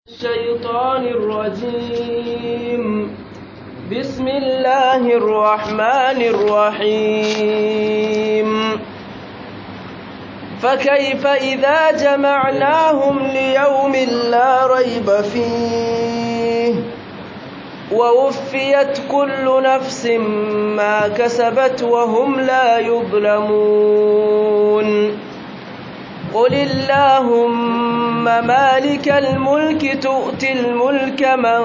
الشيطان الرجيم بسم الله الرحمن الرحيم فكيف إذا جمعناهم ليوم لا ريب فيه ووفيت كل نفس ما كسبت وهم لا يظلمون قل اللهم مالك الملك تؤتي الملك من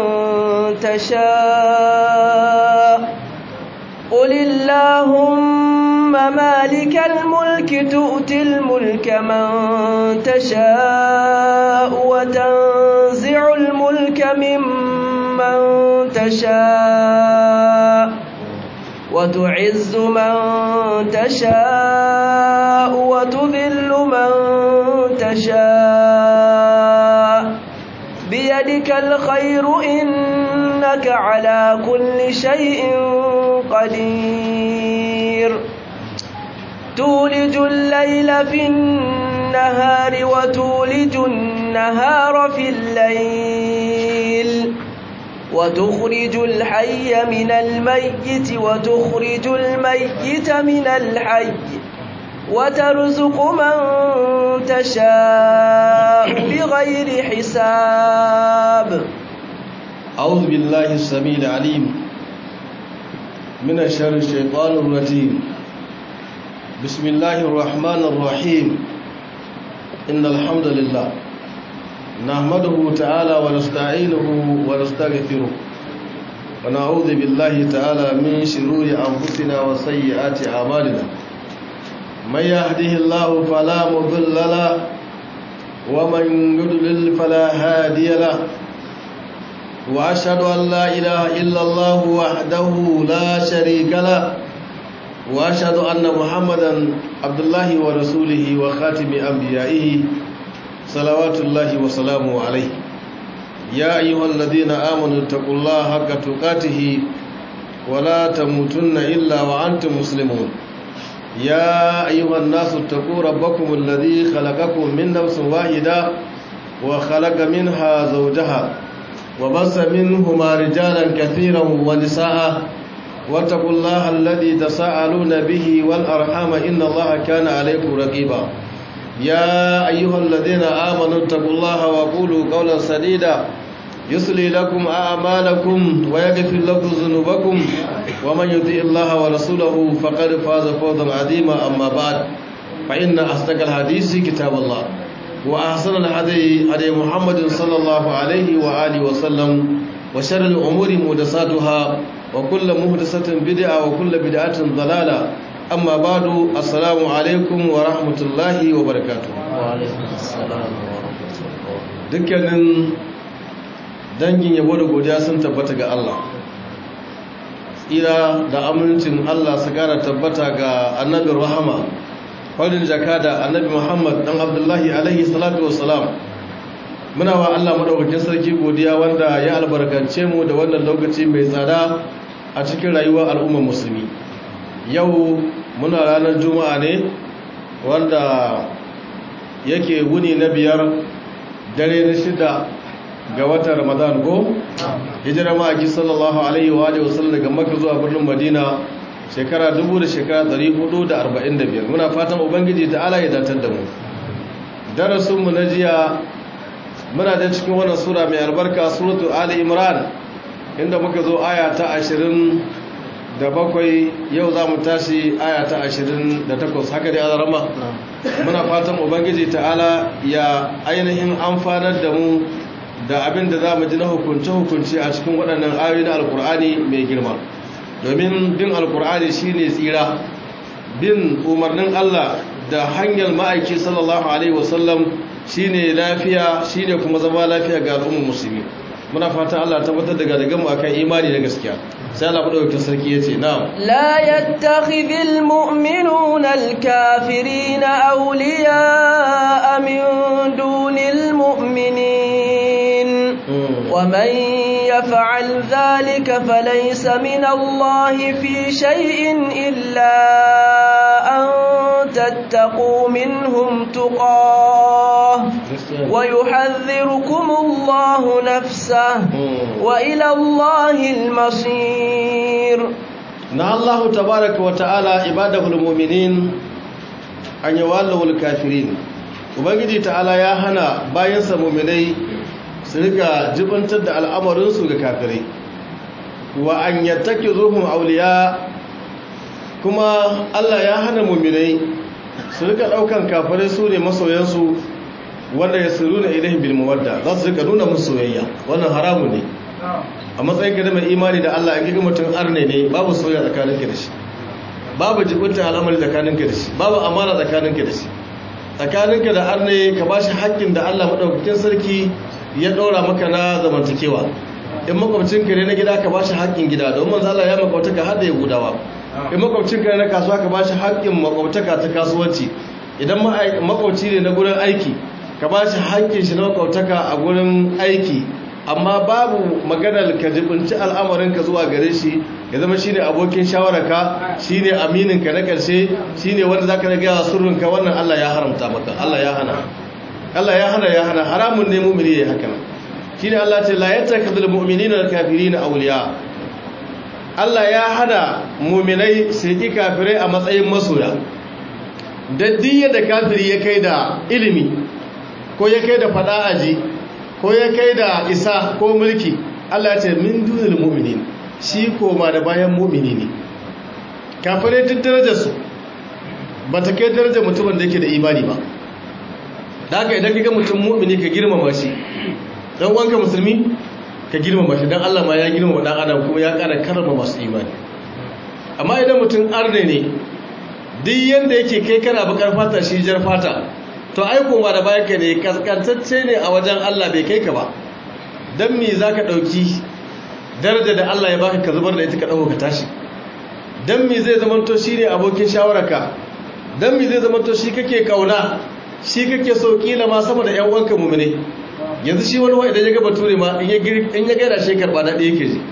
تشاء قل اللهم مالك الملك تؤتي الملك من تشاء وتنزع الملك ممن تشاء وتعز من تشاء وتذل من تشاء بيدك الخير إنك على كل شيء قدير تولج الليل في النهار وتولج النهار في الليل وتخرج الحي من الميت وتخرج الميت من الحي وترزق من تشاء بغير حساب أعوذ بالله السميع العليم من الشر الشيطان الرجيم بسم الله الرحمن الرحيم إن الحمد لله نحمده تعالى ونستعينه ونستغفره ونعوذ بالله تعالى من شرور أنفسنا وسيئات أعمالنا من يهده الله فلا مضل له ومن يضلل فلا هادي له وأشهد أن لا إله إلا الله وحده لا شريك له وأشهد أن محمدا عبد الله ورسوله وخاتم أنبيائه صلوات الله وسلامه عليه يا أيها الذين آمنوا اتقوا الله حق تقاته ولا تموتن إلا وأنتم مسلمون يا أيها الناس اتقوا ربكم الذي خلقكم من نفس واحدة وخلق منها زوجها وبص منهما رجالا كثيرا ونساء واتقوا الله الذي تساءلون به والأرحام إن الله كان عليكم رقيبا يا أيها الذين آمنوا اتقوا الله وقولوا قولا سديدا يصلي لكم أعمالكم ويغفر لكم ذنوبكم ومن يطيع الله ورسوله فقد فاز فوزا عظيما أما بعد فإن أصدق الحديث كتاب الله وأحسن الهدي هدي محمد صلى الله عليه وآله وسلم وشر الأمور محدثاتها وكل محدثة بدعة وكل بدعة ضلالة amma badu assalamu alaikum wa rahmatullahi wa barakatu dukkanin dangin yabo da godiya sun tabbata ga Allah tsira da amincin Allah su kara tabbata ga annabin rahama farin jaka da annabi muhammad dan abdullahi alaihi salatu wassalam muna wa Allah madaukakin sarki godiya wanda ya albarkance mu da wannan lokaci mai tsada a cikin rayuwar al'ummar musulmi yau muna ranar juma'a ne wanda yake wuni na biyar dare na shida ga watan ramadan ko hijira ma'aiki sallallahu alaihi wa alihi wasallam daga makka zuwa birnin madina shekara dubu da shekara dari hudu da arba'in da biyar muna fatan ubangiji ta ala ya datar da mu darasinmu na jiya muna da cikin wannan sura mai albarka suratu ali imran inda muka zo aya ta ashirin da bakwai yau za mu tashi aya ta ashirin da takwas haka dai alarama muna fatan ubangiji ta'ala ya ainihin amfanar da mu da abin da za mu ji na hukunce-hukunce a cikin waɗannan ayoyi na alkur'ani mai girma domin bin alkur'ani shine tsira bin umarnin allah da hanyar ma'aiki sallallahu alaihi wasallam shine lafiya shine kuma zama lafiya ga al'ummar musulmi muna fatan allah tabbatar daga daga mu akan imani da gaskiya sai Allah madaukakin sarki yace na'am la yattakhidhul mu'minuna al-kafirina awliya'a min dunil mu'minin wa man yaf'al dhalika falaysa min Allah fi shay'in illa an تتقوا منهم تقاه ويحذركم الله نفسه وإلى الله المصير na Allah tabaraka wa ta'ala ibadahul mu'minin an yawallul kafirin ubangiji ta'ala ya hana bayansa mu'minai su rika jibantar da al'amarin su ga kafirai wa an yattakizuhum awliya kuma Allah ya hana mu'minai su rika daukan kafirai su ne masoyansu wanda ya siruna ilaihim bil mawadda za su rika nuna musu soyayya wannan haramun ne a matsayin ka da mai imani da Allah in ga mutum arne ne babu soyayya tsakaninka da shi babu jibinta al'amari tsakaninka da shi babu amana tsakaninka da shi tsakaninka da arne ka bashi haƙƙin da Allah madaukakin sarki ya ɗora maka na zamantakewa in makwabcinka ne na gida ka bashi haƙƙin gida don manzo Allah ya makwabtaka har da Yahudawa in makwabcinka ne na kasuwa ka bashi haƙƙin makwabtaka ta kasuwanci idan makwabci ne na gurin aiki ka bashi haƙƙin shi na makwabtaka a gurin aiki amma babu maganar ka jibinci al'amarinka zuwa gare shi ya zama shine abokin shawararka shine amininka na karshe shine wanda zaka ga yawa sirrinka wannan Allah ya haramta maka Allah ya hana Allah ya hana ya hana haramun ne mu'mini yayi haka nan shine Allah ce la yattakhidul mu'minina al-kafirina awliya Allah ya hana mu'minai su yi kafirai a matsayin masoya daddiya da kafiri ya kai da ilimi ko ya kai da fada aji ko ya kai da isa ko mulki Allah ya ce min dunil mu'minin shi koma da bayan mu'mini ne kafirai tun darajarsu ba ta kai darajar mutumin da yake da imani ba da haka idan kaga mutum mu'mini ka girmama shi dan wanka musulmi ka girmama shi dan Allah ma ya girmama dan adam kuma ya kara karama masu imani amma idan mutum arne ne duk yanda yake kai kana bakar fata shi jar fata to ai koma da bayan ka ne kaskantacce ne a wajen Allah bai kai ka ba dan me zaka dauki daraja da Allah ya baka ka zubar da ita ka dauka ka tashi dan me zai zama to shine abokin shawararka dan me zai zama to shi kake kauna shi kake so kila ma sama da ƴan uwanka mu'mine yanzu shi wani wai idan ya ga bature ma in ya in ya gaida shi karba da ɗaya yake ji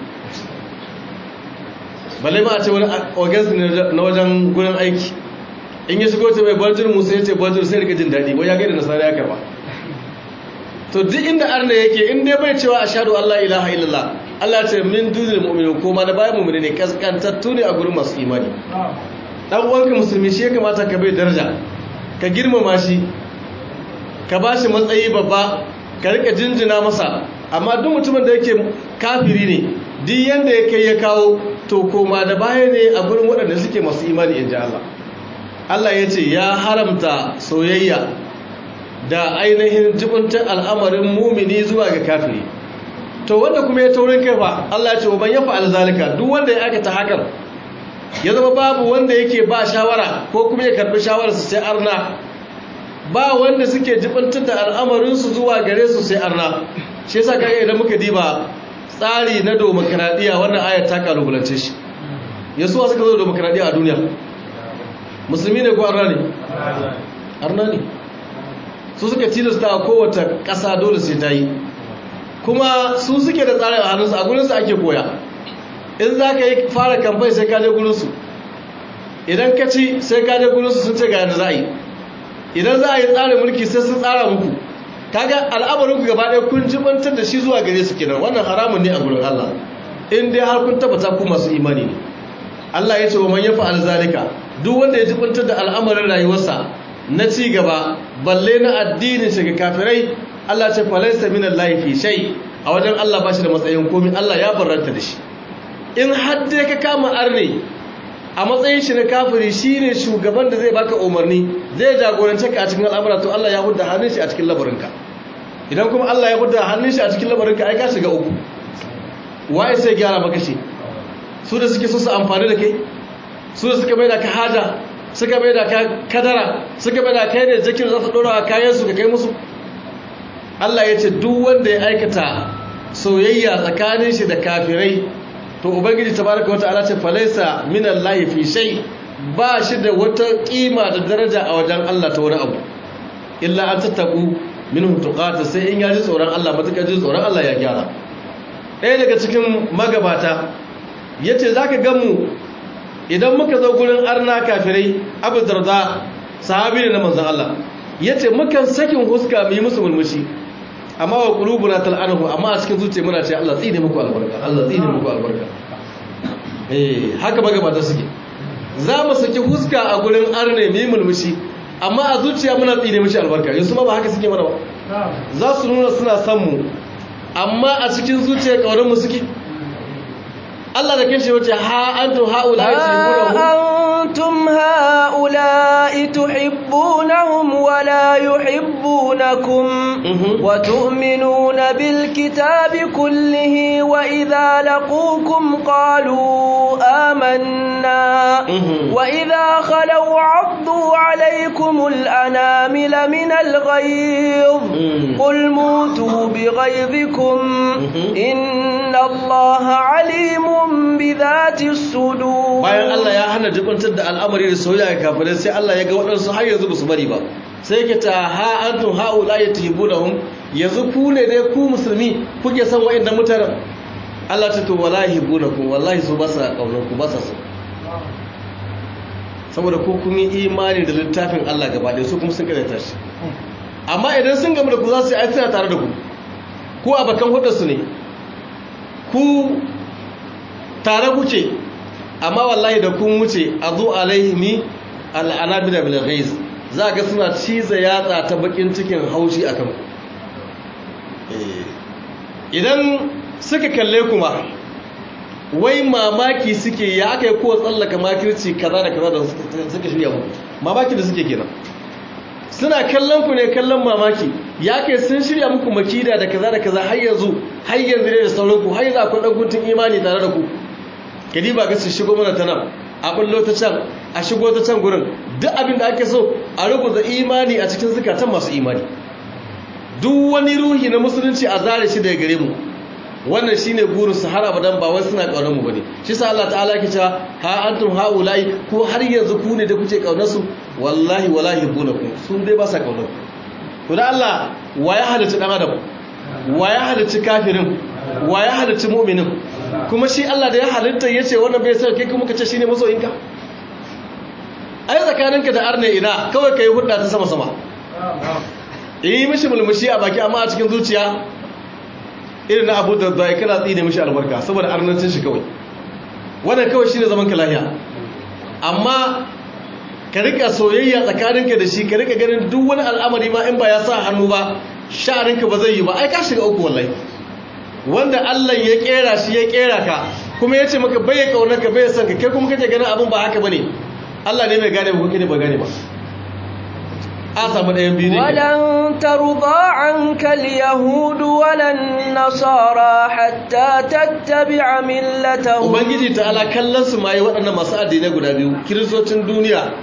balle ma a ce wani organs na wajen gurin aiki in ya shigo ta mai barjir musa ya ce barjir sai rika jin daɗi wai ya gaida nasara ya karba to duk inda arna yake in dai bai cewa ashhadu an la ilaha illallah Allah ya ce min dunil mu'minin ko ma da bayan mu'mini ne kaskantattu ne a gurin masu imani dan uwanka musulmi shi ya kamata ka bai daraja ka girmama shi ka ba shi matsayi babba ka rika jinjina masa amma duk mutumin da yake kafiri ne duk yanda ya kai ya kawo to koma da baya ne a gurin waɗanda suke masu imani in ji Allah Allah ya ce ya haramta soyayya da ainihin jibintar al'amarin mumini zuwa ga kafiri to wanda kuma ya taurin kai fa Allah ya ce wa ban yafa alzalika duk wanda ya aikata hakan ya zama babu wanda yake ba shawara ko kuma ya karbi shawararsu sai arna ba wanda suke jibantar da al'amarinsu zuwa gare su sai arna shi yasa kaga idan muka diba tsari na demokradiya wannan ayat ta kalubalance shi yasu wa suka zo demokradiya a duniya musulmi ne ko arna ne arna ne su suka tilasta a kowace ƙasa dole sai ta yi kuma su suke da tsarin a hannunsu a gurinsu ake koya in za ka yi fara kamfai sai ka je gurinsu idan ka ci sai ka je gurinsu sun ce ga yadda za a yi idan za a yi tsarin mulki sai sun tsara muku kaga al'amarinku gaba ɗaya kun jibantar da shi zuwa gare su kenan wannan haramun ne a gurin Allah in dai har kun tabbata ku masu imani ne Allah ya ce wa man yafa alzalika duk wanda ya jibantar da al'amarin rayuwarsa na ci gaba balle na addinin shi ga kafirai Allah ce falaysa minallahi fi shay a wajen Allah ba shi da matsayin komai Allah ya barranta da shi in har dai ka kama arne a matsayin shi na kafiri shine shugaban da zai baka umarni zai jagorance ka a cikin al'amura to Allah ya hudda hannun shi a cikin labarinka idan kuma Allah ya hudda hannun shi a cikin labarinka ai ka shiga uku waye sai gyara maka shi su da suke so su amfani da kai su da suka mai da ka haja suka mai da ka kadara suka mai da kai ne jakin za su dora kayan su ka kai musu Allah ya ce duk wanda ya aikata soyayya tsakanin shi da kafirai to ubangiji tabaraka wa ta'ala ce falaisa minallahi fi shay ba shi da wata kima da daraja a wajen Allah ta wani abu illa an tattaku minhu tuqata sai in yaji tsoron Allah matakar jin tsoron Allah ya gyara ɗaya daga cikin magabata yace zaka ga mu idan muka zo gurin arna kafirai Abu Darda sahabi ne na manzon Allah yace mukan sakin huska mu yi musu mulmushi amma wa qulubuna tal'anahu amma a cikin zuciya muna ce Allah tsine muku albarka Allah tsine muku albarka eh haka magabata suke za mu saki huska a gurin arne mu yi mulmushi amma a zuciya muna tsine mishi albarka yanzu ma ba haka suke mana ba za su nuna suna son mu amma a cikin zuciya kaurin mu suke Allah da kanshi wace ha antum haula أنتم هؤلاء تحبونهم ولا يحبونكم وتؤمنون بالكتاب كله وإذا لقوكم قالوا آمنا وإذا خلوا عضوا عليكم الأنامل من الغيظ قل موتوا بغيظكم إن الله عليم بذات الصدور bayan Allah ya hana jibantar da al'amari da soyayya kafirai sai Allah ya ga waɗansu har yanzu ba su bari ba sai yake ta ha antum haula yatihibunahum yanzu ku ne dai ku musulmi kuke son wa'annan mutanen Allah ta to wallahi hibunakum wallahi su ba sa kaunar ku ba sa so saboda ku kun yi imani da littafin Allah gaba ɗaya su kuma sun karanta shi amma idan sun gamu da ku za su yi aiki tare da ku ku abakan hudarsu ne ku tare kuke amma wallahi da kun wuce a zo alaihimi al'anabina bil ghaiz za ga suna ciza yatsa ta bakin cikin haushi akan idan suka kalle kuma wai mamaki suke ya aka yi kowa tsallaka makirci kaza da kaza da suka shirya mu mamaki da suke kenan suna kallon ku ne kallon mamaki ya kai sun shirya muku makida da kaza da kaza har yanzu har yanzu ne da sauran ku har yanzu akwai dan guntun imani tare da ku kadi ba ga su shigo mana ta nan a bullo ta can a shigo ta can gurin duk abin da ake so a rubuta imani a cikin zukatan masu imani duk wani ruhi na musulunci a zare shi daga gare mu wannan shine burin su har abadan ba wai suna kaunar mu bane shi sa Allah ta'ala ke cewa ha antum haulai ko har yanzu ku ne da kuke kaunar su wallahi wala yubunakum sun dai ba sa kaunar ku to da Allah wa ya halitta dan adam wa ya halitta kafirin wa ya halitta mu'minin kuma shi Allah da ya halitta yace wannan bai sai kai kuma kace shine masoyinka ai tsakaninka da arne ina kawai kai hudda ta sama sama yi mishi mulmushi a baki amma a cikin zuciya irin na abu da zai kana tsine mishi albarka saboda arnancin shi kawai wannan kawai shine zaman ka lahiya amma ka rika soyayya tsakaninka da shi ka rika ganin duk wani al'amari ma in ba ya sa hannu ba sha'aninka ba zai yi ba ai ka shiga uku wallahi wanda Allah ya kera shi ya kera ka kuma ya ce maka bai kaunar ka bai san ka kai kuma kake ganin abin ba haka bane Allah ne mai gane ba kake ne ba gane ba a samu ɗayan biyu ne ولن ترضى عنك اليهود ولا النصارى حتى تتبع ملتهم ubangiji ta ala kallon su mai waɗannan masu addinai guda biyu kiristocin duniya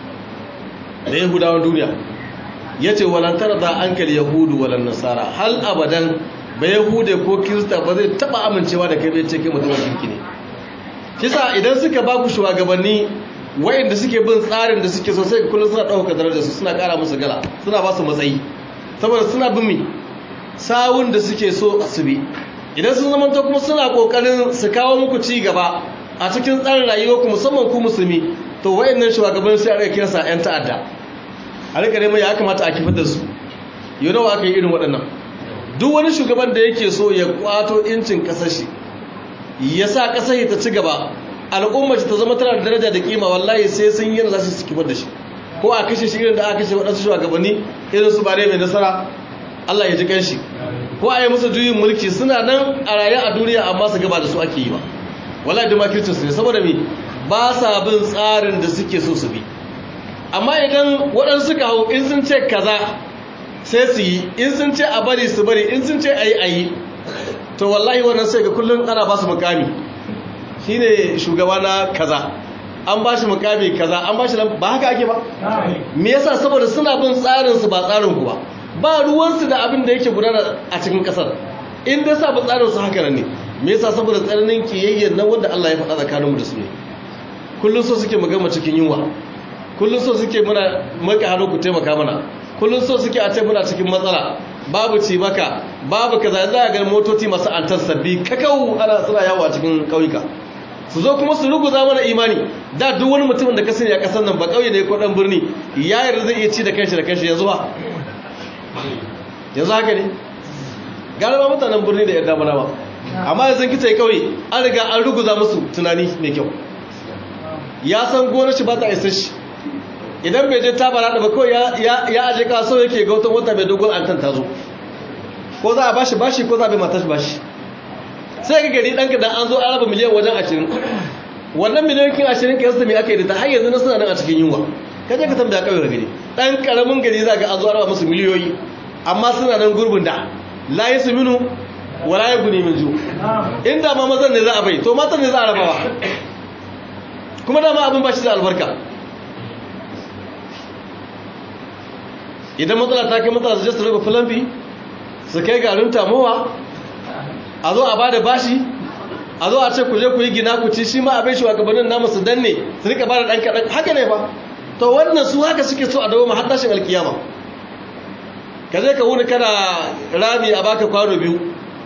da yahudawan duniya ya ce walantar da an kal yahudu walan nasara hal abadan ba yahude ko kirista ba zai taɓa amincewa da kai bai ce kai mutumin kirki ne shi sa idan suka ba ku shugabanni wayanda suke bin tsarin da suke so sai kullum suna ɗauka darajar su suna ƙara musu gala suna ba su matsayi saboda suna bin mi sawun da suke so su bi idan sun zama kuma suna ƙoƙarin su kawo muku ci gaba a cikin tsarin rayuwar ku musamman ku musulmi to wayannan shugaban sai a rika kiransa yan ta'adda a rika neman ya kamata a kifar da su yau nawa aka yi irin waɗannan duk wani shugaban da yake so ya kwato incin ƙasar shi ya sa ƙasar ta ci gaba al'ummar ta zama tana da daraja da kima wallahi sai sun yi za su kifar da shi ko a kashe shi irin da aka kashe waɗansu shugabanni irin su bare mai nasara Allah ya ji kanshi ko a yi musu juyin mulki suna nan a raye a duniya amma su gaba da su ake yi ba wallahi da makircin su ne saboda me ba sa bin tsarin da suke so su bi amma idan waɗansu suka hau in sun ce kaza sai su yi in sun ce a bari su bari in sun ce a yi a yi to wallahi wannan sai ga kullum ana ba su mukami shine shugaba na kaza an ba shi mukami kaza an ba shi ba haka ake ba me yasa saboda suna bin tsarin su ba tsarin ku ba ba ruwan su da abin da yake gudana a cikin kasar in dai sa ba tsarin su haka ne me yasa saboda tsananin kiyayyen nan wanda Allah ya faɗa tsakanin mu da su ne kullun so suke mu gama cikin yunwa kullun so suke muna maka hannu ku taimaka mana kullun so suke a ce muna cikin matsala babu ci maka babu kaza za a ga motoci masu antar sabbi kakau ana suna yawo a cikin kauyuka su zo kuma su ruguza mana imani da duk wani mutumin da ka sani a kasar nan ba kauye ne ko dan birni ya yarda zai iya ci da kanshi da kanshi yanzu ha yanzu haka ne galiba mutanen birni da yarda mana ba amma yanzu kita yi kauye an riga an ruguza musu tunani mai kyau ya san gonar shi ba ta isa shi idan bai je ta bara da ba kawai ya aje kaso yake ga wata wata mai dogon antan ta zo ko za a bashi bashi ko za a bai matar bashi sai ga gari ɗanka da an zo an raba miliyan wajen ashirin wannan miliyan kin ashirin ka yasta mai aka yi da ta har yanzu na suna nan a cikin yunwa ka je ka tambaya kawai da gari ɗan ƙaramin gari za ga an zo an raba musu miliyoyi amma suna nan gurbin da la yi su minu wala ya guni min ju inda ma mazan ne za a bai to matan ne za a rabawa kuma dama abin ba shi da albarka idan matsala ta kai matsala su je su raba filamfi su kai garin tamowa a zo a ba da bashi a zo a ce ku je ku yi gina ku ci shi ma abin shugabannin namu su danne su rika ba da ɗan kaɗan haka ne ba to wannan su haka suke so a dawo ma har tashin alkiyama ka je ka wuni kana rami a baka kwano biyu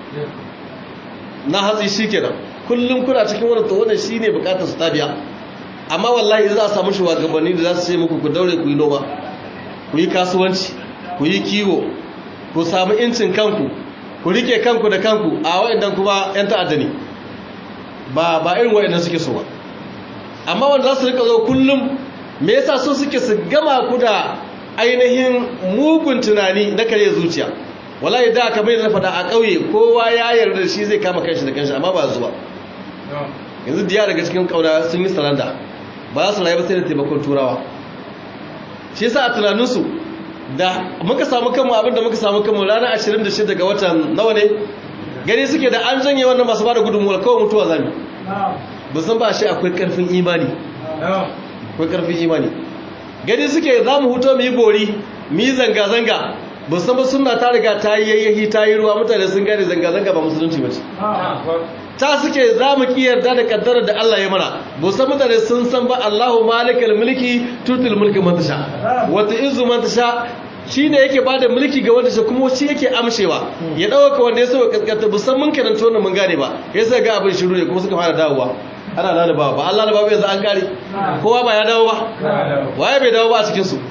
na hatsi shi kenan kullum kuna cikin wani to wannan shi ne bukatar su tabiya amma wallahi za a samu shugabanni da za su ce muku ku daure ku yi noma ku yi kasuwanci ku yi kiwo ku samu incin kanku ku rike kanku da kanku a waɗannan kuma 'yan ta'adda ne ba ba irin waɗannan suke so ba amma wanda za su rika zo kullum me yasa so suke su gama ku da ainihin mugun tunani na kare zuciya wallahi da kamar yadda na faɗa a ƙauye kowa ya yarda shi zai kama kanshi da kanshi amma ba zuwa yanzu diya daga cikin ƙauna sun yi saranda ba za su rayu ba sai da taimakon turawa shi yasa a tunaninsu da muka samu kanmu abinda muka samu kanmu ranar 26 ga watan nawa ne gani suke da an janye wannan masu bada gudunmuwa kawai mutuwa zami ba san ba shi akwai karfin imani akwai karfin imani gani suke za mu huto mu yi bori mu yi zanga-zanga ba san ba suna ta riga ta yi yayyahi ta yi ruwa mutane sun gane zanga-zanga ba musulunci ba ce ta suke za mu ki yarda da kaddarar da Allah ya mana ba san mutane sun san ba Allahu malikal mulki tutul mulki man tasha wata izu man tasha shine yake bada mulki ga wanda shi kuma shi yake amshewa ya dauka wanda ya so kaskanta ba san mun karanta wannan mun gane ba yasa ga abin shiru ne kuma suka fara dawowa ana lalabawa ba Allah lalabawa yanzu an kare kowa ba ya dawo ba waye bai dawo ba a cikin su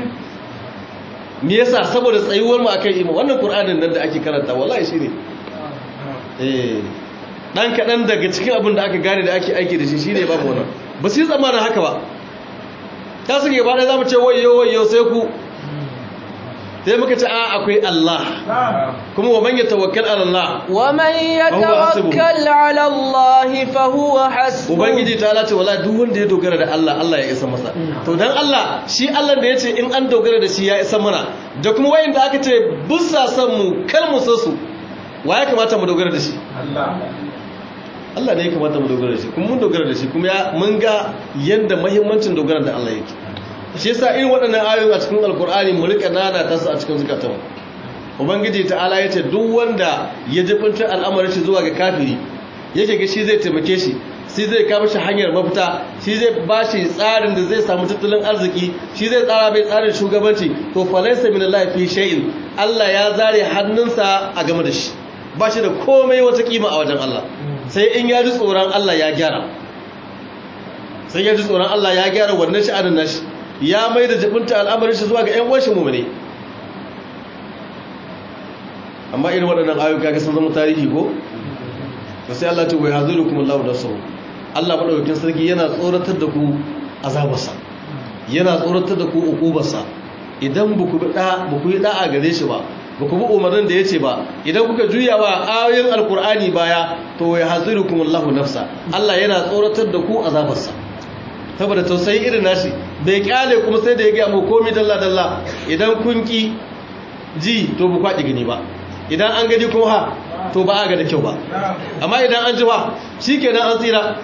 me yasa saboda tsayuwar mu akan ima wannan qur'anin nan da ake karanta wallahi shine eh dan kadan daga cikin abin da aka gane da ake aiki da shi shine babu wannan ba su yi tsammanin haka ba ta suke ba da zamu ce wayyo wayyo sai ku sai muka ce a akwai Allah kuma wa man yatawakkal ala Allah wa man yatawakkal ala Allah fa huwa hasbuh ubangiji ta ce wala duk wanda ya dogara da Allah Allah ya isa masa to dan Allah shi Allah da yace in an dogara da shi ya isa mana da kuma wayanda aka ce bussa san mu kar mu so su wa ya kamata mu dogara da shi Allah Allah ne ya kamata mu dogara da shi kuma mun dogara da shi kuma mun ga yanda muhimmancin dogara da Allah yake shi yasa irin waɗannan ayoyi a cikin alkur'ani mu rika nana ta su a cikin zukatan ubangiji ta'ala yace duk wanda ya jibinta al'amarin shi zuwa ga kafiri yake ga shi zai taimake shi shi zai kawo shi hanyar mafita shi zai ba shi tsarin da zai samu tattalin arziki shi zai tsara mai tsarin shugabanci to falaysa min Allah fi shay'in Allah ya zare hannunsa a game da shi ba shi da komai wata kima a wajen Allah sai in ya ji tsoron Allah ya gyara sai ya ji tsoron Allah ya gyara wannan sha'anin nashi ya mai da jibinta al'amarin shi zuwa ga 'yan washe mummune amma irin waɗannan ayyuka ga sun zama tarihi ko da sai Allah ce wai hazuru kuma Allah da sau Allah maɗaukakin sarki yana tsoratar da ku azabarsa yana tsoratar da ku ukubarsa idan ba ku yi ɗa'a gare shi ba ba ku bi umarnin da ya ce ba idan kuka juya wa ayoyin alkur'ani baya to wai hazuru kuma Allah nafsa Allah yana tsoratar da ku azabarsa saboda tausayi irin nashi bai kyale kuma sai da ya gaya mu komi dalla-dalla idan kun ki ji to bu kwaɗi gani ba idan an gani kuma ha to ba a ga da kyau ba amma idan an ji ba shi kenan an tsira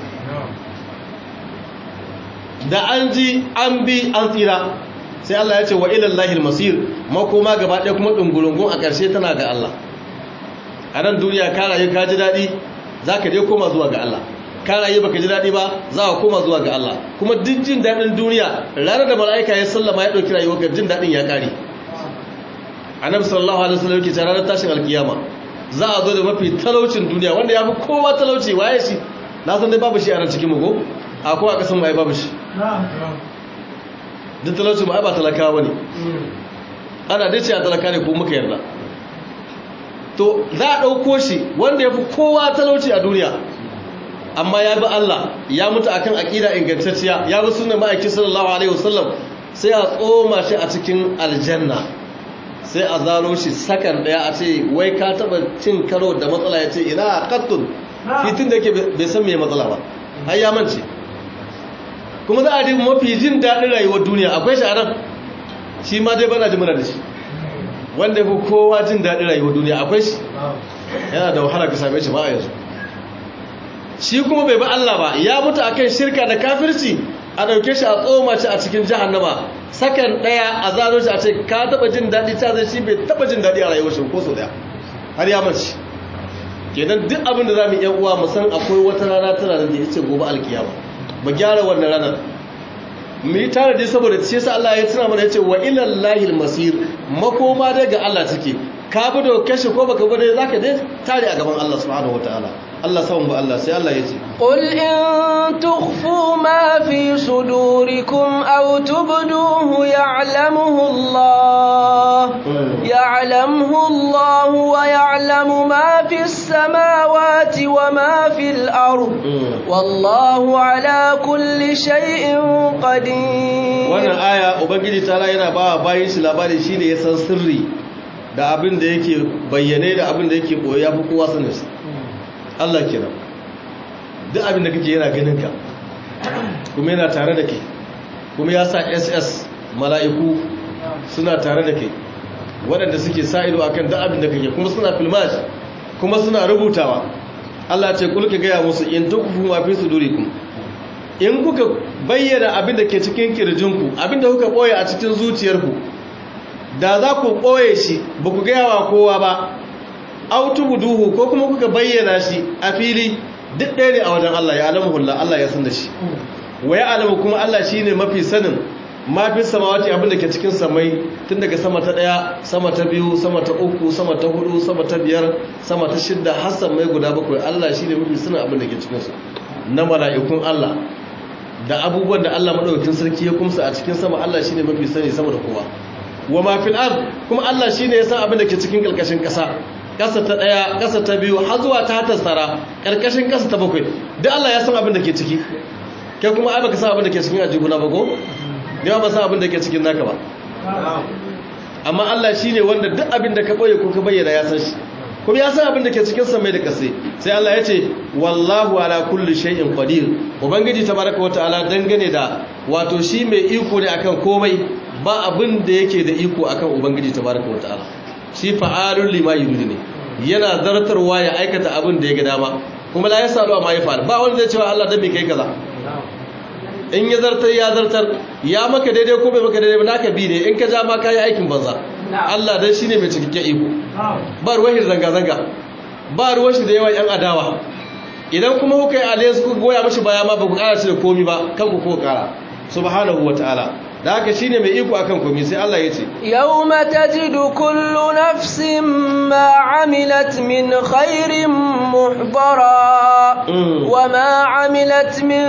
da an ji an bi an tsira sai Allah ya ce wa ilallahi masir makoma gaba ɗaya kuma ɗungurungun a ƙarshe tana ga Allah a nan duniya ka rayu ka ji daɗi za ka je koma zuwa ga Allah ka rayu baka ji daɗi ba za ka koma zuwa ga Allah kuma duk jin daɗin duniya ranar da mala'ika ya sallama ya ɗauki rayuwar ka jin daɗin ya ƙare annabi sallallahu alaihi wasallam yake cewa ranar tashin alkiyama za a zo da mafi talaucin duniya wanda ya fi kowa talauci waye shi na san dai babu shi a nan cikin mugu akwai a kasan mai babu shi duk talauci ma ai ba talakawa ne ana dace a talaka ne ko muka yarda to za a ɗauko shi wanda ya fi kowa talauci a duniya amma ya bi Allah ya mutu akan aƙida ingantacciya ya bi sunan ma'aikin sallallahu alaihi wasallam sai a tsoma shi a cikin aljanna sai a zalo shi sakan daya a ce wai ka taba cin karo da matsala ya ce ina kattun fitin da yake bai san me matsala ba har ya mance kuma za a ji mafi jin daɗin rayuwar duniya akwai shi a nan shi ma dai bana ji muna da shi wanda ya fi kowa jin daɗin rayuwar duniya akwai shi yana da wahala ka same shi ba a yanzu shi kuma bai ba Allah ba ya mutu akan shirka da kafirci a ɗauke shi a tsoma shi a cikin jahannama sakan ɗaya a zano shi a ce ka taɓa jin daɗi ta zai shi bai taɓa jin daɗi a rayuwar shi ko sau ɗaya har ya manci kenan duk abin da za mu yan uwa mu san akwai wata rana tana da ya ce gobe alkiyama mu gyara wannan ranar mu yi tare dai saboda shi yasa Allah ya tuna mana ya ce wa ilal lahil masir makoma dai ga Allah take ka bi da kashe ko baka bi dai zaka dai tare a gaban Allah subhanahu wataala Allah samun ba Allah sai Allah ya ce قل إن تخفوا ما في صدوركم أو تبدوه يعلمه الله يعلمه الله ويعلم ما في السماوات وما في الأرض والله على كل شيء قدير wannan aya ubangiji ta yana ba bayin shi labari shine ya san sirri da abin da yake bayyane da abin da yake boye ya fi kowa sanin shi Allah kenan duk abin da kake yana ganin ka kuma yana tare da kai kuma ya sa ss mala'iku suna tare da kai waɗanda suke sa ido akan duk abin da kake kuma suna filmash kuma suna rubutawa Allah ce kulka gaya musu in tukufu ma fi sudurikum in kuka bayyana abin da ke cikin kirjinku abin da kuka boye a cikin zuciyarku da za ku boye shi ba ku gaya wa kowa ba autubu duhu ko kuma kuka bayyana shi a fili duk ɗaya ne a wajen Allah ya alamu hulla Allah ya san da shi wa ya alamu kuma Allah shi ne mafi sanin mafi samawati abin da ke cikin samai tun daga sama ta ɗaya sama ta biyu sama ta uku sama ta hudu sama ta biyar sama ta shidda har samai guda bakwai Allah shi ne mafi sanin abin da ke cikinsu na mala'ikun Allah da abubuwan da Allah maɗaukakin sarki ya kumsa a cikin sama Allah shi ne mafi sani sama da kowa wa mafil ard kuma Allah shi ne ya san abin da ke cikin ƙarƙashin ƙasa ƙasa ta ɗaya ƙasa ta biyu har zuwa ta tasara ƙarƙashin ƙasa ta bakwai duk Allah ya san abin da ke ciki kai kuma ai baka san abin da ke cikin ajibuna ba ko yawa ba san abin da ke cikin naka ba amma Allah shine wanda duk abin da ka boye ko ka bayyana ya san shi kuma ya san abin da ke cikin samai da ƙasa sai Allah ya ce wallahu ala kulli shay'in qadir ubangiji tabaraka wa ta'ala dangane da wato shi mai iko ne akan komai ba abin da yake da iko akan ubangiji tabaraka wa ta'ala shi fa'alun lima yuridu ne yana zartarwa ya aikata abin da ya ga dama kuma la yasalu ma yafal ba wanda zai cewa Allah dan me kai kaza in ya zartar ya zartar ya maka daidai ko bai maka daidai ba naka bi ne in ka ja ma kai aikin banza Allah dan shine mai cikakken iko ba ruwan zanga zanga ba ruwan shi da yawan yan adawa idan kuma kuka yi alliance kuka goya mashi baya ma ba ku kara shi da komi ba kanku ko kara subhanahu wataala da haka shine mai iko akan komai sai Allah ya ce yawma tajidu kullu nafsin ma amilat min khairin muhdara wa ma amilat min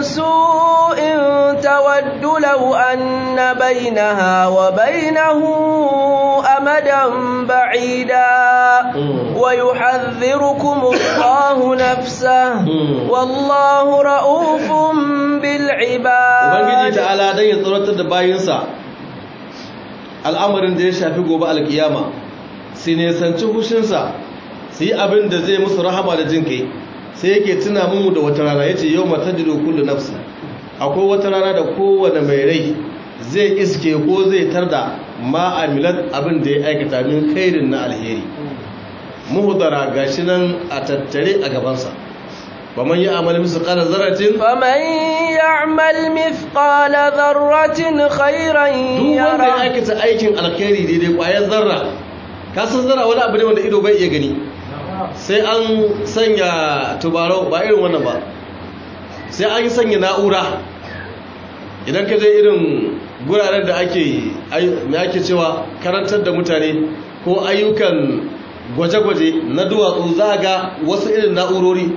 su'in tawaddu law anna bainaha wa bainahu amadan ba'ida wa yuhadhdhirukum Allahu nafsahu wallahu ra'ufun bil ibad ubangiji ta'ala dan ya tsoratar da bayinsa al'amarin da ya shafi gobe alkiyama su nesanci hushinsa su yi abin da zai musu rahama da jin kai sai yake tuna mu da wata rana ya ce yau mata jido kullu nafsi akwai wata rana da kowane mai rai zai iske ko zai tarda ma'amilat abin da ya aikata min khairin na alheri muhudara gashi nan a tattare a gabansa ومن يعمل مثقال ذرة فمن يعمل مثقال ذرة خيرا duk wanda ya aikata aikin alkhairi daidai kwayar zarra ka san zarra wani abu ne wanda ido bai iya gani sai an sanya tubarau ba irin wannan ba sai an sanya na'ura idan ka je irin guraren da ake me ake cewa karantar da mutane ko ayyukan gwaje-gwaje na duwatsu za ga wasu irin na'urori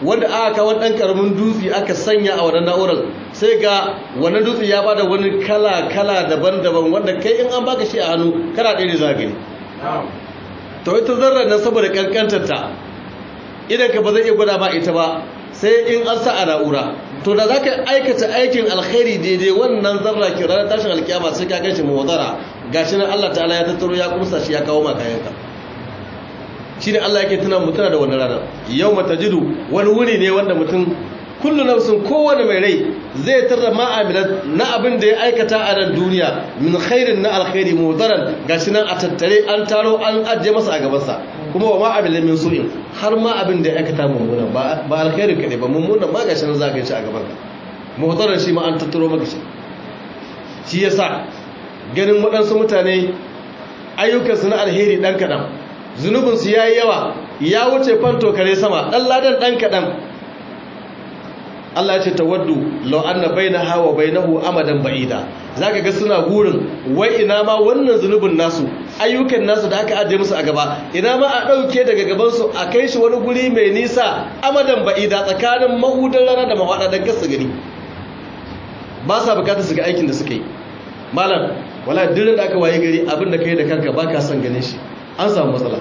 wanda aka kawo ɗan ƙaramin dutse aka sanya a wannan na'urar sai ga wannan dutse ya bada wani kala-kala daban-daban wanda kai in an baka shi a hannu kana ɗaya ne za gani to ita zarra nan saboda ƙanƙantar ta idan ka ba zai iya gwada ba ita ba sai in an sa a na'ura to da za ka aikata aikin alkhairi daidai wannan zarra ke ranar tashin alkiyama sai ka gan shi mawazara gashi nan Allah ta'ala ya tattaro ya kumsa shi ya kawo maka yanka shi ne Allah yake tuna mutuna da wani ranar yau mata jidu wani wuri ne wanda mutum kullu nafsin kowane mai rai zai tarra ma'amilat na abin da ya aikata a nan duniya min khairin na alkhairi mudaran gashi nan a tattare an taro an ajiye masa a gabansa kuma wa ma'amila min su'in har ma abin da ya aikata mummuna ba alkhairin kaɗai ba mummuna ma gashi nan za ka shi a gaban ka mudaran shi ma an tattaro maka shi shi yasa ganin waɗansu mutane ayyukansu na alheri ɗan kaɗan zunubinsu ya yi yawa ya wuce fanto kare sama ɗan ladan ɗan kaɗan Allah ya ce tawaddu law anna bainaha wa bainahu amadan ba'ida zaka ga suna gurin wai ina ma wannan zunubin nasu ayyukan nasu da aka ajiye musu a gaba ina ma a dauke daga gaban su a kai shi wani guri mai nisa amadan ba'ida tsakanin mahudan rana da mahwada dan gasu gani ba sa bukatar su ga aikin da suka yi malam wala dirin da aka waye gari abin da kai da kanka baka son ganin shi an samu matsala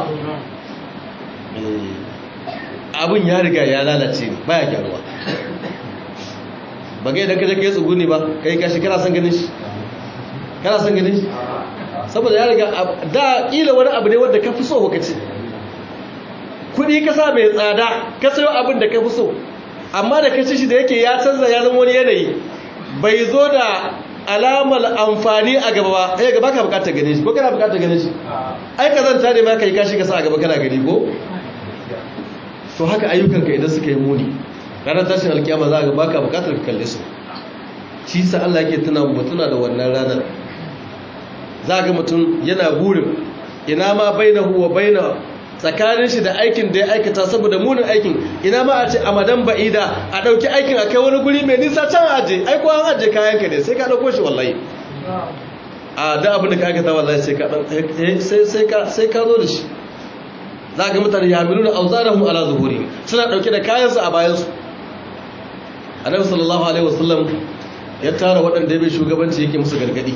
abin ya riga ya lalace ne baya gyaruwa ba ga idan ka je kai tsuguni ba kai kashi kana son ganin shi kana son ganin shi saboda ya riga da kila wani abu ne wanda ka fi so ka ci kudi ka sa mai tsada ka sayo abin da ka fi so amma da ka ci shi da yake ya canza ya zama wani yanayi bai zo da alamar amfani a gaba ba ai gaba ka bukatar ganin shi ko kana bukatar ganin shi ai ka zanta ne ma kai kashi ka sa a gaba kana gani ko to haka ayyukanka idan suka yi muni ranar tashin alkiyama za ga baka bukatar ka kalle su shi sa Allah yake tuna mu tuna da wannan ranar za ga mutum yana burin ina ma bainahu wa baina tsakanin shi da aikin da ya aikata saboda munin aikin ina ma a ce a madan ba'ida a ɗauki aikin a kai wani guri mai nisa can aje ai ko an aje kayan ka ne sai ka ɗauko shi wallahi a da abin da ka aikata wallahi sai ka sai ka sai ka zo da shi za ga mutane ya milu da auzarahum ala zuhuri suna ɗauke da kayansu a bayansu annabi sallallahu alaihi wasallam ya tara waɗanda ya bai shugabanci yake musu gargadi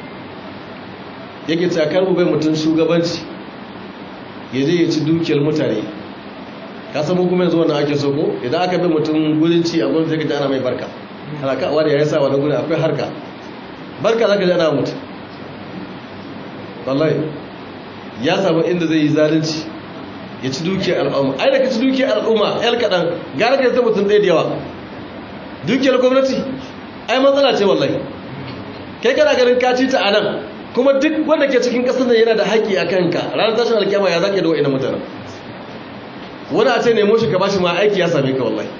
yake cakar bai mutum shugabanci ya je ya ci dukiyar mutane ka samu kuma yanzu wannan ake so ko idan aka bai mutum gurin ci a gwamnati zai ka ji ana mai barka ana ka wani ya sa wani gurin akwai harka barka za ka ji ana mutu wallahi ya samu inda zai yi zalunci ya ci dukiyar al'umma ai da ka ci dukiyar al'umma yar kaɗan gara ka zai mutum ɗaya da yawa dukiyar gwamnati ai matsala ce wallahi kai kana ganin ka ci ta a nan kuma duk wanda ke cikin ƙasar nan yana da haƙƙi a kanka ranar tashin alkyama ya zaƙe da wa'ina mutanen wani a ce nemo shi ka bashi ma aiki ya same ka wallahi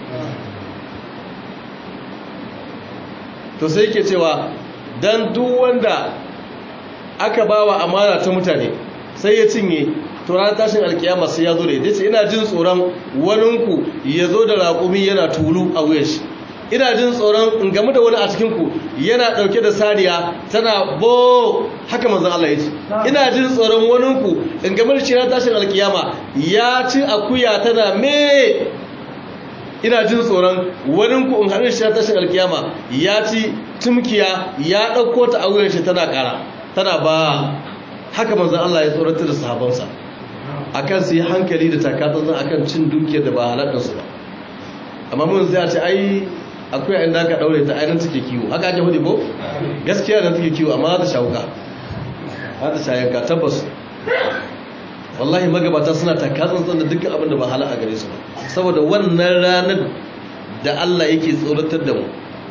to sai ke cewa dan duk wanda aka bawa amana ta mutane sai ya cinye to ranar tashin alkiyama sai ya zo da ita ce ina jin tsoron waninku ya zo da raƙumi yana tulu a wuyan shi ina jin tsoron in gamu da wani a cikinku yana ɗauke da saniya tana bo haka manzan Allah ya ce ina jin tsoron waninku in gamu da shi ranar tashin alkiyama ya ci akuya tana me ina jin tsoron waninku in haɗu shi ranar tashin alkiyama ya ci tumkiya ya ɗauko ta a wuyan shi tana ƙara tana ba haka manzan Allah ya tsoratar da sahabansa akan su yi hankali da takatsantsan akan cin dukiyar da ba halakarsu ba amma mun sai a ce ai akwai inda aka daure ta ainihin take kiwo haka ake hudu ko gaskiya da take kiwo amma za ta shawuka za ta shayanka tabbas wallahi magabata suna takatsantsan da dukkan abin da ba hala a gare su ba saboda wannan ranar da Allah yake tsoratar da mu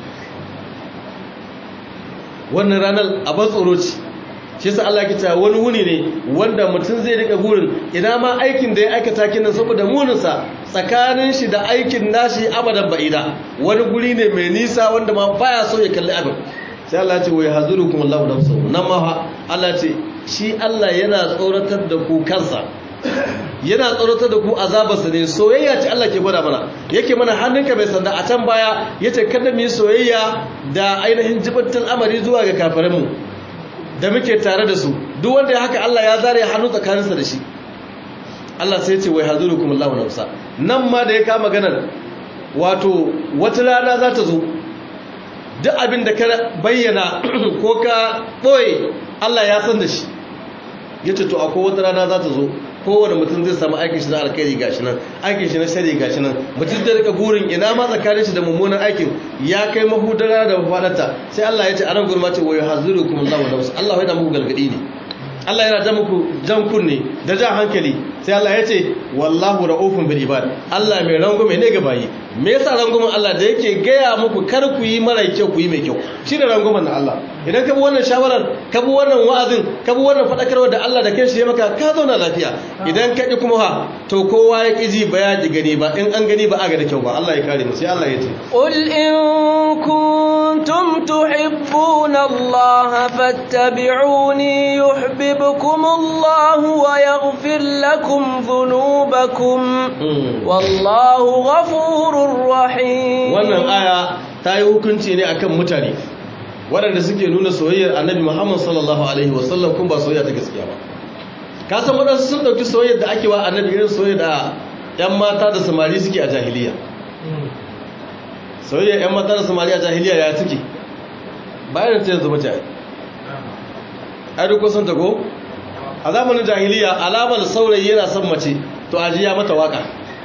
wannan ranar abin tsoro ce shi yasa Allah ya ce wani wuni ne wanda mutum zai rika gurin ina ma aikin da ya aikata kinan saboda muninsa tsakanin shi da aikin nashi abadan ba'ida wani guri ne mai nisa wanda ma baya so ya kalli abin sai Allah ya ce wai hazurukum Allahu nafsuhu nan ma fa Allah ce shi Allah yana tsoratar da ku kansa yana tsoratar da ku azabarsa ne soyayya ce Allah ke gwada mana yake mana hannunka mai sanda a can baya yace kada mu yi soyayya da ainihin jibantar amari zuwa ga kafirinmu da muke tare da su duk wanda ya haka Allah ya zare hannu tsakaninsa da shi Allah sai ya ce wai hazurukum Allahu nafsa nan ma da ya kama maganar wato wata rana za ta zo duk abin da ka bayyana ko ka ɓoye Allah ya san da shi ya ce to akwai wata rana za ta zo kowane mutum zai samu aikin shi na alkhairi gashi nan aikin shi na shari gashi nan mutum zai rika burin ina ma tsakanin shi da mummunan aikin ya kai mahudara da mafadarta sai Allah ya ce a nan gurma ce wayo hazirukum Allah wa nafsu Allah yana muku galgadi ne Allah yana jan muku jan kunne da jan hankali sai Allah ya ce wallahu ra'ufun bil ibad Allah mai rangume ne ga bayi me yasa rangumin Allah da yake gaya muku kar ku yi mara kyau ku yi mai kyau shine rangumin na Allah idan ka bi wannan shawarar ka bi wannan wa'azin ka bi wannan fadakarwa da Allah da kanshi ya maka ka zauna lafiya idan ka ki kuma ha to kowa ya kiji ba ya ji gani ba in an gani ba a ga da kyau ba Allah ya kare mu sai Allah ya ce قل إن كنتم تحبون الله فاتبعوني يحببكم الله ويغفر لكم ذنوبكم والله غفور رحيم wannan aya ta yi hukunci ne akan mutane waɗanda suke nuna soyayyar annabi Muhammad sallallahu alaihi wasallam kun ba soyayya ta gaskiya ba ka san waɗansu sun ɗauki soyayyar da ake wa annabi irin soyayya da 'yan mata da samari suke a jahiliya soyayya 'yan mata da samari a jahiliya ya suke bayan ta yanzu mace ai duk kusan ta ko a zamanin jahiliya alamar saurayi yana son mace to ajiya mata waka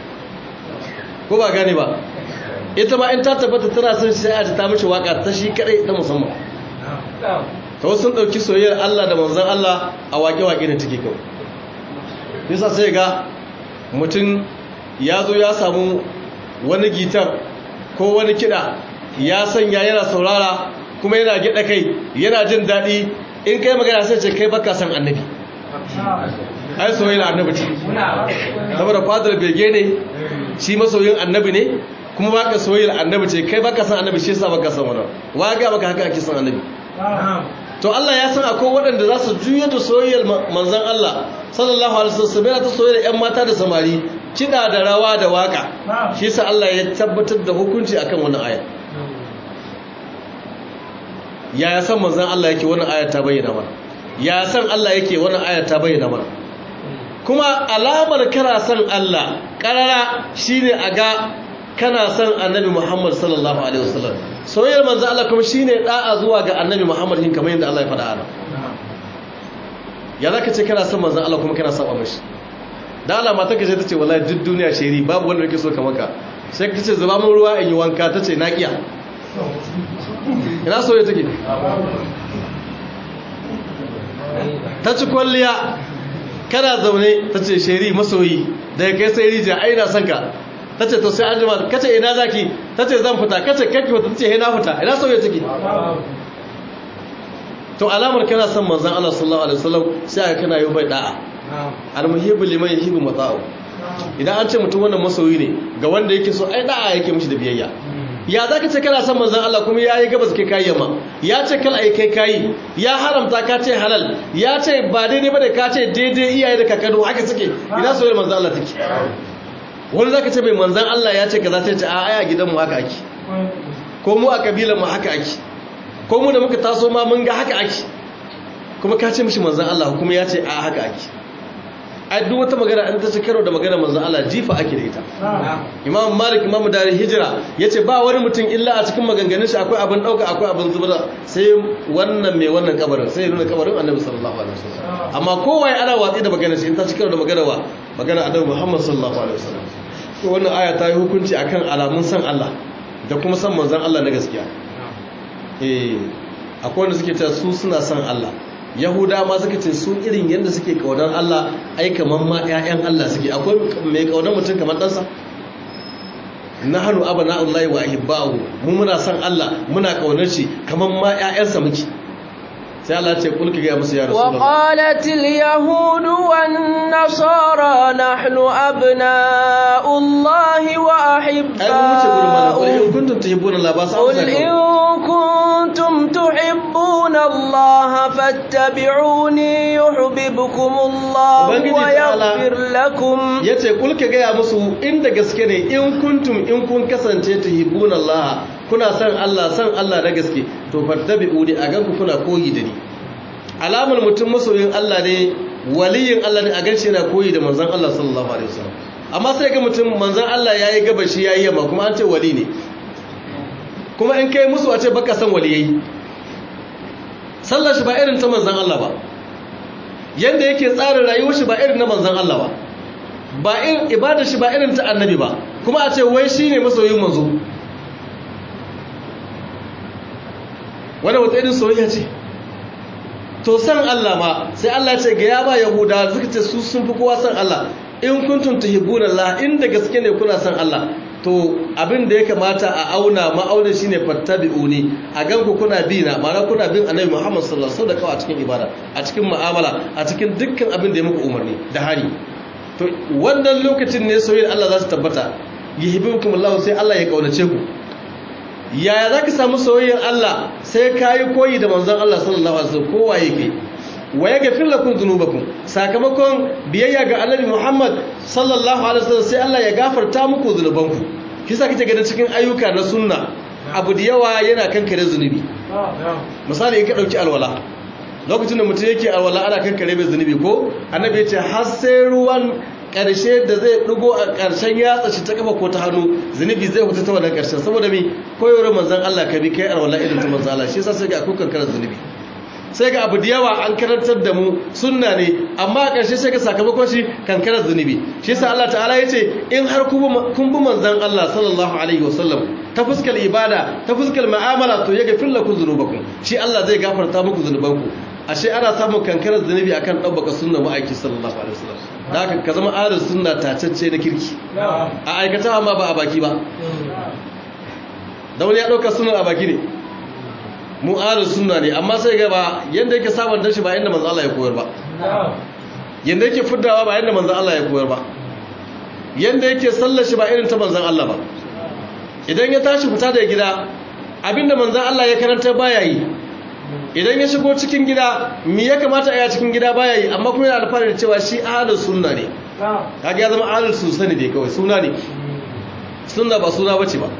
ko ba gane ba ita ma in ta tabbata tana son shi sai a ta mishi waka ta shi kadai ta musamman ta wasu sun ɗauki soyayyar Allah da manzan Allah a waƙe-waƙe da take kawai nisa sai ga mutum ya zo ya samu wani gitar ko wani kiɗa ya sanya yana saurara kuma yana gida kai yana jin daɗi in kai magana sai ce kai baka san annabi ai soyayyar annabi ce saboda fadar bege ne shi masoyin annabi ne kuma baka soyayyar annabi ce kai baka san annabi shi yasa baka san wannan wa ga baka haka ake san annabi to Allah ya san akwai waɗanda za su juya da soyayyar manzon Allah sallallahu alaihi wasallam ta soyayyar ƴan mata da samari kida da rawa da waka shi yasa Allah ya tabbatar da hukunci akan wannan aya ya san manzon Allah yake wannan aya ta bayyana mana ya san Allah yake wannan aya ta bayyana mana kuma alamar kana san Allah karara shine a ga kana son annabi Muhammad sallallahu alaihi wasallam soyayyar manzo Allah kuma shine da'a zuwa ga annabi Muhammad hin kamar yadda Allah ya faɗa ana ya zaka ce kana son manzo Allah kuma kana saba mashi da Allah mata kace tace wallahi duk duniya sheri babu wanda yake so kamar ka sai ka ce zuba mun ruwa in yi wanka tace na kiya ina soyayya take ta ci kwalliya kana zaune tace sheri masoyi daga kai sai rija ai na son ka ta ce to sai an jima kace ina zaki ta ce zan fita kace kake fita ta ce he na fita ina sauye take to alamar kana son manzon Allah sallallahu alaihi wasallam sai aka kana yi bai da'a almuhibbu liman yuhibbu mata'u idan an ce mutum wannan masoyi ne ga wanda yake so ai da'a yake mishi da biyayya ya zaka ce kana son manzon Allah kuma yayi gabas kai kai yamma ya ce kal ai kai kai ya haramta ka ce halal ya ce ba daidai bane ka ce daidai iyaye da kakadu haka suke ina soyayyar manzon Allah take wani zaka ce mai manzan Allah ya ce ka za ta ce a aya gidanmu haka ake ko mu a kabilanmu haka ake ko mu da muka taso ma mun ga haka ake kuma ka ce mishi manzan Allah kuma ya ce a haka ake ai duk wata magana an ta ci karo da magana manzan Allah jifa ake da ita imam malik imam dari hijira ya ce ba wani mutum illa a cikin maganganun shi akwai abin ɗauka akwai abin zubar sai wannan mai wannan kabarin sai nuna kabarin annabi sallallahu alaihi wasallam amma kowa ya ana watsi da maganar shi in ta ci karo da magana wa magana annabi muhammad sallallahu alaihi wasallam to wannan aya ta yi hukunci akan alamun san Allah da kuma san manzon Allah na gaskiya eh akwai wanda suke cewa su suna san Allah yahuda ma suka ce su irin yadda suke kaunar Allah ai kaman ma ƴaƴan Allah suke akwai mai kaunar mutum kamar ɗansa nahnu abna'ullahi wa ahibba'u mu muna san Allah muna kaunar shi kaman ma ƴaƴansa muke sai Allah ce kulki ga musu ya rasulullah wa qalatil yahud wan nasara nahnu abna'ullahi wa ahibba'u ai mu ce gurin mana qul in kuntum tuhibbuna Allah ba sa قل إن كنتم تحبون الله فاتبعوني يحببكم الله Ubangiji ta'ala ويغفر لكم yace kulki ga musu inda gaske ne in kuntum in kun kasance tuhibbuna Allah kuna san Allah san Allah na gaske to fattabi'uni a ganku kuna koyi da ni alamar mutum masoyin Allah ne waliyin Allah ne a ganshi yana koyi da manzon Allah sallallahu alaihi wasallam amma sai ga mutum manzon Allah yayi gabashi yayi yamma kuma an ce wali ne kuma in kai musu a ce baka san waliyai sallar shi ba irin ta manzon Allah ba yanda yake tsarin rayuwar shi ba irin na manzon Allah ba ba irin ibadar shi ba irin ta annabi ba kuma a ce wai shine masoyin manzo wanda wata irin soyayya ce to san Allah ma sai Allah ce ga ya ba yahuda suka ce su sun fi kowa san Allah in kuntum tuhibbuna Allah inda gaske ne kuna san Allah to abin da ya kamata a auna ma'aunin shine fattabi'uni a ganku kuna bi na ma'ana kuna bin annabi Muhammad sallallahu alaihi wasallam a cikin ibada a cikin mu'amala a cikin dukkan abin da ya muku umarni da hari to wannan lokacin ne soyayya Allah za su tabbata yuhibbukum Allah sai Allah ya kaunace ku yaya za ka samu soyayyar Allah sai ka yi koyi da manzon Allah sallallahu alaihi wasallam kowa yake wa ya gafir lakum dhunubakum sakamakon biyayya ga Annabi Muhammad sallallahu alaihi wasallam sai Allah ya gafarta muku zunubanku kisa kake ganin cikin ayyuka na sunna abu da yawa yana kankare zunubi misali in ka dauki alwala lokacin da mutum yake alwala ana kankare mai zunubi ko annabi ya ce har sai ruwan ƙarshe da zai ɗigo a ƙarshen yatsa shi ta kafa ko ta hannu zunubi zai hutu ta wannan ƙarshen saboda mi koyar manzan Allah ka bi kai alwala irin ta manzan Allah shi yasa sai ga akwai kankarar zunubi sai ga abu da yawa an karantar da mu sunna ne amma a ƙarshe sai ga sakamakon shi kankarar zunubi shi yasa Allah ta'ala ya ce in har kun bi manzan Allah sallallahu alaihi wasallam ta fuskar ibada ta fuskar mu'amala to ya gafir lakum dhunubakum shi Allah zai gafarta muku zunubanku ashe ana samun kankarar zunubi akan ɗabbaka sunna ma'aiki sallallahu alaihi wasallam da haka ka zama ahlus sunna tacacce na kirki a aikata amma ba a baki ba da wani ya ɗauka sunna a baki ne mu ahlus sunna ne amma sai ga ba yanda yake samun dashi ba yanda manzo Allah ya koyar ba yanda yake fuddawa ba yanda manzo Allah ya koyar ba yanda yake sallar shi ba irin ta manzon Allah ba idan ya tashi fita daga gida abinda manzon Allah ya karanta baya yi idan ya shigo cikin gida mi ya kamata a yi cikin gida baya yi amma kuma yana alfahari da cewa shi ahalus sunna ne kaga ya zama ahalus sunna ne kawai suna ne sunna ba suna bace ba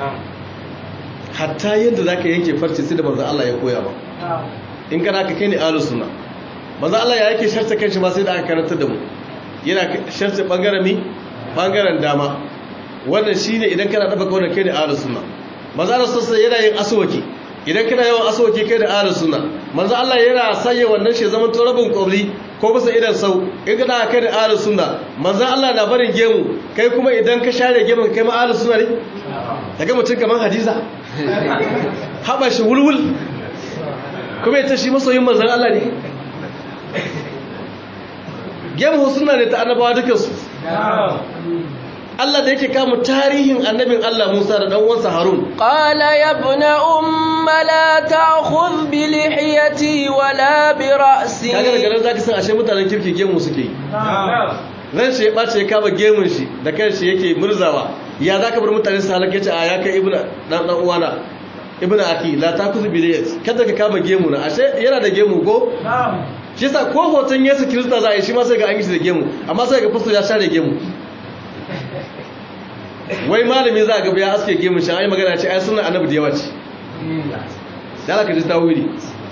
hatta yadda zaka yanke farce sai da manzon Allah ya koya ba in kana ka kai ne ahalus sunna manzon Allah ya yake sharta kanshi ma sai da aka karanta da mu yana sharta bangaren mi bangaren dama wannan shine idan kana dafa kawai kai ne ahalus sunna manzon Allah sosai yana yin aswaki idan kana yawan asawaki kai da ahlus sunna manzo Allah yana sanya wannan shi zaman turabin qabli ko bisa idan sau in kana kai da ahlus sunna manzo Allah na barin gemu kai kuma idan ka share gemun kai ma ahlus sunna ne kaga mutum kaman hadiza haba shi wulwul kuma ita shi masoyin manzon Allah ne gemu sunna ne ta annabawa dukansu Allah da yake kama tarihin annabin Allah Musa da dan uwansa Harun qala ya ibna umma la ta'khudh bi lihiyati wala bi ra'si kaga daga nan zaka san ashe mutanen kirki gemu suke ran shi ya bace ya kama gemun shi da kanshi yake murzawa ya zaka bar mutane su halaka yace a ya kai ibnu dan dan uwana ibnu aki la ta'khudh bi lihiyati kada ka kama gemu na ashe yana da gemu ko shi yasa ko hoton Yesu Kirista za a yi shi ma sai ga an yi shi da gemu amma sai ga fasto ya share gemu wai malami za a gaba ya aske gemun shan ayi magana ce ai suna annabi da yawa ce da alaka ji tawili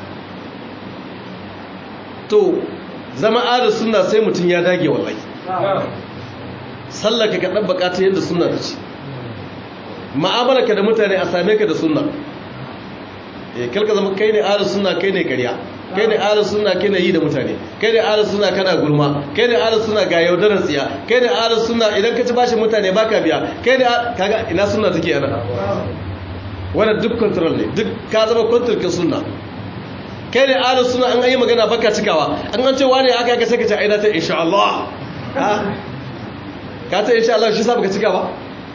to zama adal suna sai mutum ya dage wallahi sallaka ka dan bukata yadda sunna ta ce ka da mutane a same ka da sunna eh kalka zama kai ne adal sunna kai ne ƙarya kai ne ahlus sunna kai ne yi da mutane kai ne ahlus sunna kana gulma kai ne ahlus sunna ga yaudarar tsiya kai ne ahlus sunna idan ka ci bashin mutane baka biya kai ne kaga ina sunna take ana wannan duk control ne duk ka zama control kin sunna kai ne ahlus sunna an yi magana baka cikawa an an ce wani aka ka saka ta aina ta insha Allah ka ta insha Allah shi sa baka cika ba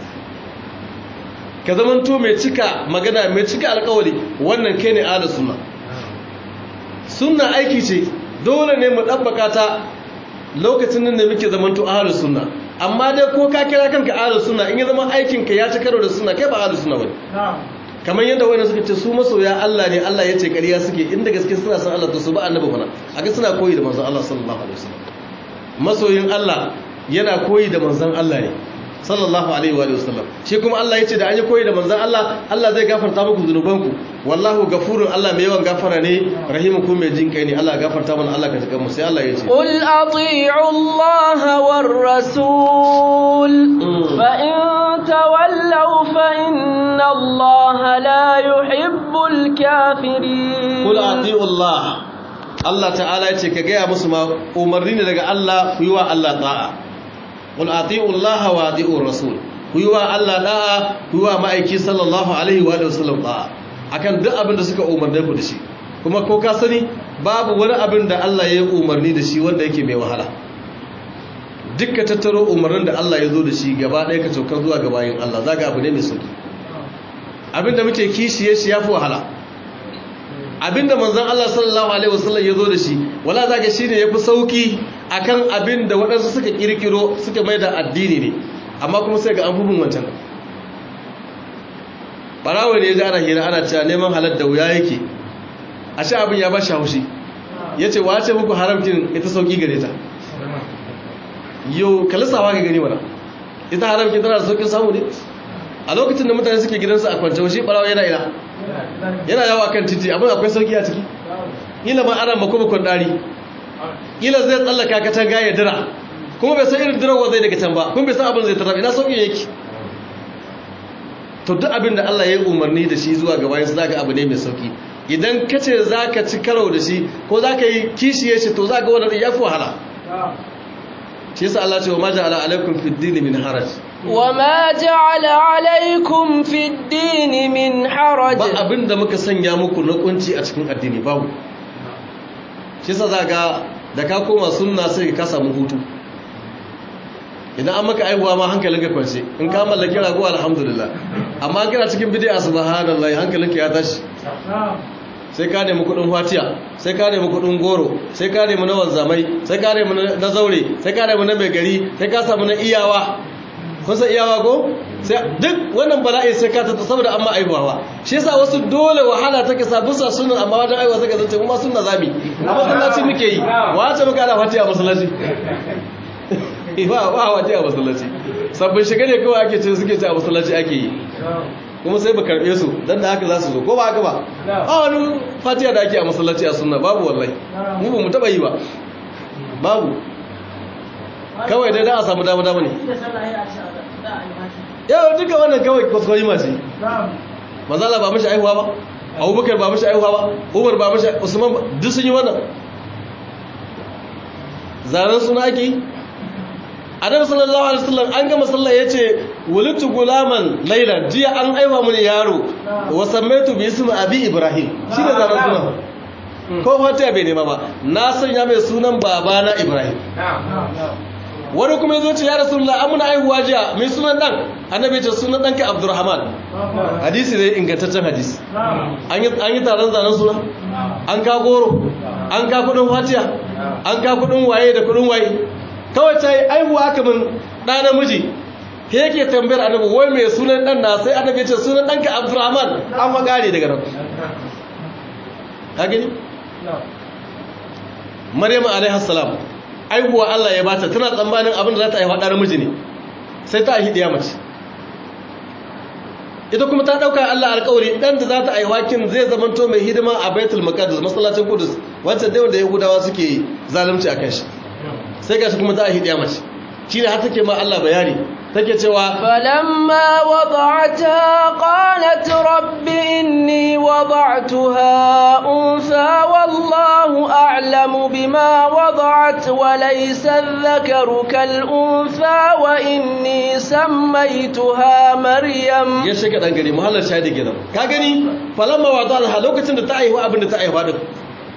ka zamanto mai cika magana mai cika alƙawari wannan kai ne ahlus sunna sunna aiki ce dole ne mu ɗabbaka ta lokacin nan da muke zamanto ahlus sunna amma dai ko ka kira kanka ahlus sunna in ya zama aikin ka ya ci karo da sunna kai ba ahlus sunna bane kamar yadda wani suka ce su masoya Allah ne Allah ya ce ƙarya suke inda gaske suna san Allah to su ba annabi fana aga suna koyi da manzon Allah sallallahu alaihi wasallam masoyin Allah yana koyi da manzon Allah ne sallallahu alaihi wa sallam shi kuma Allah ya ce da an yi koyi da manzan Allah Allah zai gafarta muku zunubanku wallahu gafurun Allah mai yawan gafara ne rahimun kuma mai jin kai ne Allah gafarta mana Allah ka jikan mu sai Allah ya ce قل أطيعوا الله والرسول فإن تولوا فإن الله لا يحب الكافرين قل أطيعوا الله Allah ta'ala ya ce ka gaya musu ma umarni ne daga Allah ku yi wa Allah ta'a qul ati'u Allah wa ati'u rasul ku yi wa Allah da'a ku yi wa ma'aiki sallallahu alaihi wa sallam da'a akan duk abin da suka umarne ku da shi kuma ko ka sani babu wani abin da Allah ya yi umarni da shi wanda yake mai wahala dukka tattaro umarnin da Allah ya zo da shi gaba ɗaya ka sauka zuwa ga bayin Allah zaga abu ne mai sauki abin da muke kishiye shi yafi wahala abinda manzon Allah sallallahu alaihi wasallam ya zo da shi wala zaka shine yafi sauki akan abinda waɗansu suka kirkiro suka mai da addini ne amma kuma sai ga an hubun wancan barawo ne ya ji ana hira ana cewa neman halal da wuya yake a sha abin ya ba shi haushi ya ce wace muku haramkin ita sauki gare ta yau kalisawa ga gani mana ita haramkin tana da saukin samu ne a lokacin da mutane suke gidansu a kwance shi barawo yana ina yana yawo akan titi abin akwai sauki a ciki ila ma ana makomakon dari ila zai tsallaka katanga ya dira kuma bai san irin dirawar zai daga can ba kuma bai san abin zai tarar ina sauki yake to duk abin da Allah ya yi umarni da shi zuwa gaba yansu zaka abu ne mai sauki idan ka ce za ka ci karo da shi ko za ka yi kishiye shi to za ka wadda ya fi wahala shi yasa Allah ce wa ma ja'ala alaikum fid din min haraj وما جعل عليكم في الدين من حرج ba abinda muka sanya muku na kunci a cikin addini babu shi yasa zaka da ka koma sunna sai ka samu hutu idan an maka aihuwa ma hankalin ka kwance in ka mallaki rago alhamdulillah amma an kana cikin bid'a subhanallah hankalin ka ya tashi sai ka nemi kudin fatiya sai ka nemi kudin goro sai ka nemi na wanzamai sai ka nemi na zaure sai ka nemi na mai gari sai ka samu na iyawa kun san iyawa ko sai duk wannan bala'i sai ka tata saboda amma aihuwa shi yasa wasu dole wahala take sa bisa sunan amma wajen aihuwa suka zance kuma sunna zami a masallaci muke yi wace muka ana fatiya a masallaci ba ba fatiya a masallaci sabbin shiga ne kawai ake ce suke ce a masallaci ake yi kuma sai ba karbe su dan da haka za su zo ko ba haka ba a wani fatiya da ake a masallaci a sunna babu wallahi mu ba mu taba yi ba babu kawai dai da a samu dama dama ne yau duka wannan kawai kwaskwari mace mazala ba mashi aihuwa ba abubakar ba mashi aihuwa ba umar ba mashi usman ba duk sun yi wannan zanen suna ake yi adam sallallahu alaihi wasallam an gama sallah yace walitu gulaman laila jiya an aiwa mun yaro wa sammaitu bi ismi abi ibrahim shine zanen suna ko fatiha bai nema ba na sanya mai sunan babana ibrahim wani kuma yazo ce ya rasulullah amuna aihuwa jiya mai sunan dan annabi ce sunan danka abdurrahman hadisi ne ingantaccen hadisi an yi an yi taron zanen suna an ka goro an ka kudin fatiha an ka kudin waye da kudin waye kawai ta yi aihuwa aka min ɗa namiji ke yake tambayar annabi wai mai sunan ɗan na sai annabi ya ce sunan ɗanka abdurrahman an magare daga nan ka gani maryam alaihi salam aihuwa Allah ya bata tana tsammanin abin da za ta haifa ɗa namiji ne sai ta haihi ɗiya mace ita kuma ta ɗauka Allah alƙawari ɗan da za ta haifa kin zai zamanto mai hidima a baitul maqdis masallacin kudus wancan dai wanda yahudawa suke zalunci akan shi sai gashi kuma za a hidiya mace shi ne har take ma Allah bayani take cewa فلما وضعتها قالت رب إني وضعتها أنثى والله أعلم بما وضعت وليس الذكر كالأنثى وإني سميتها مريم ya shiga dan gari muhallar shahidi kenan ka gani falamma wada'alha lokacin da ta aihu abin da ta aihu din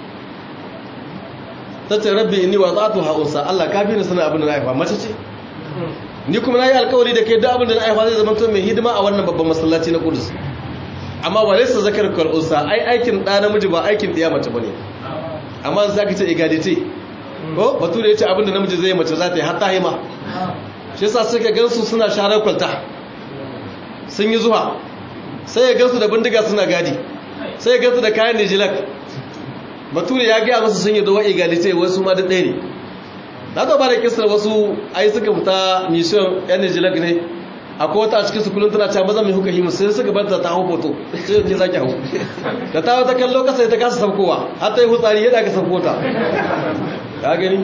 ta ce rabbi inni wa zatu ha unsa Allah ka bi ni sanin abin da na haifa mace ce ni kuma nayi alƙawari da kai duk abin da na haifa zai zama to mai hidima a wannan babban masallaci na Qudus amma wa laysa zakar kal unsa ai aikin da namiji ba aikin diya mace bane amma sai ka ce egality ko bature yace abin da namiji zai mace za ta yi har ta hima shi yasa suka gansu suna sharar kwalta sun yi zuwa sai ya gansu da bindiga suna gadi sai ya gansu da kayan nijilak bature ya gaya masu sun yi dawa egalite wasu ma duk ɗaya ne na ta bada kisar wasu ai suka fita mission yan nijilak ne akwai wata a cikin su kullum tana cewa maza mai huka himu sai suka barta ta hau hoto sai ke zaki hau da ta wata kallo kasa ta kasa saukowa har ta yi hutsari yadda aka sauko ta ka gani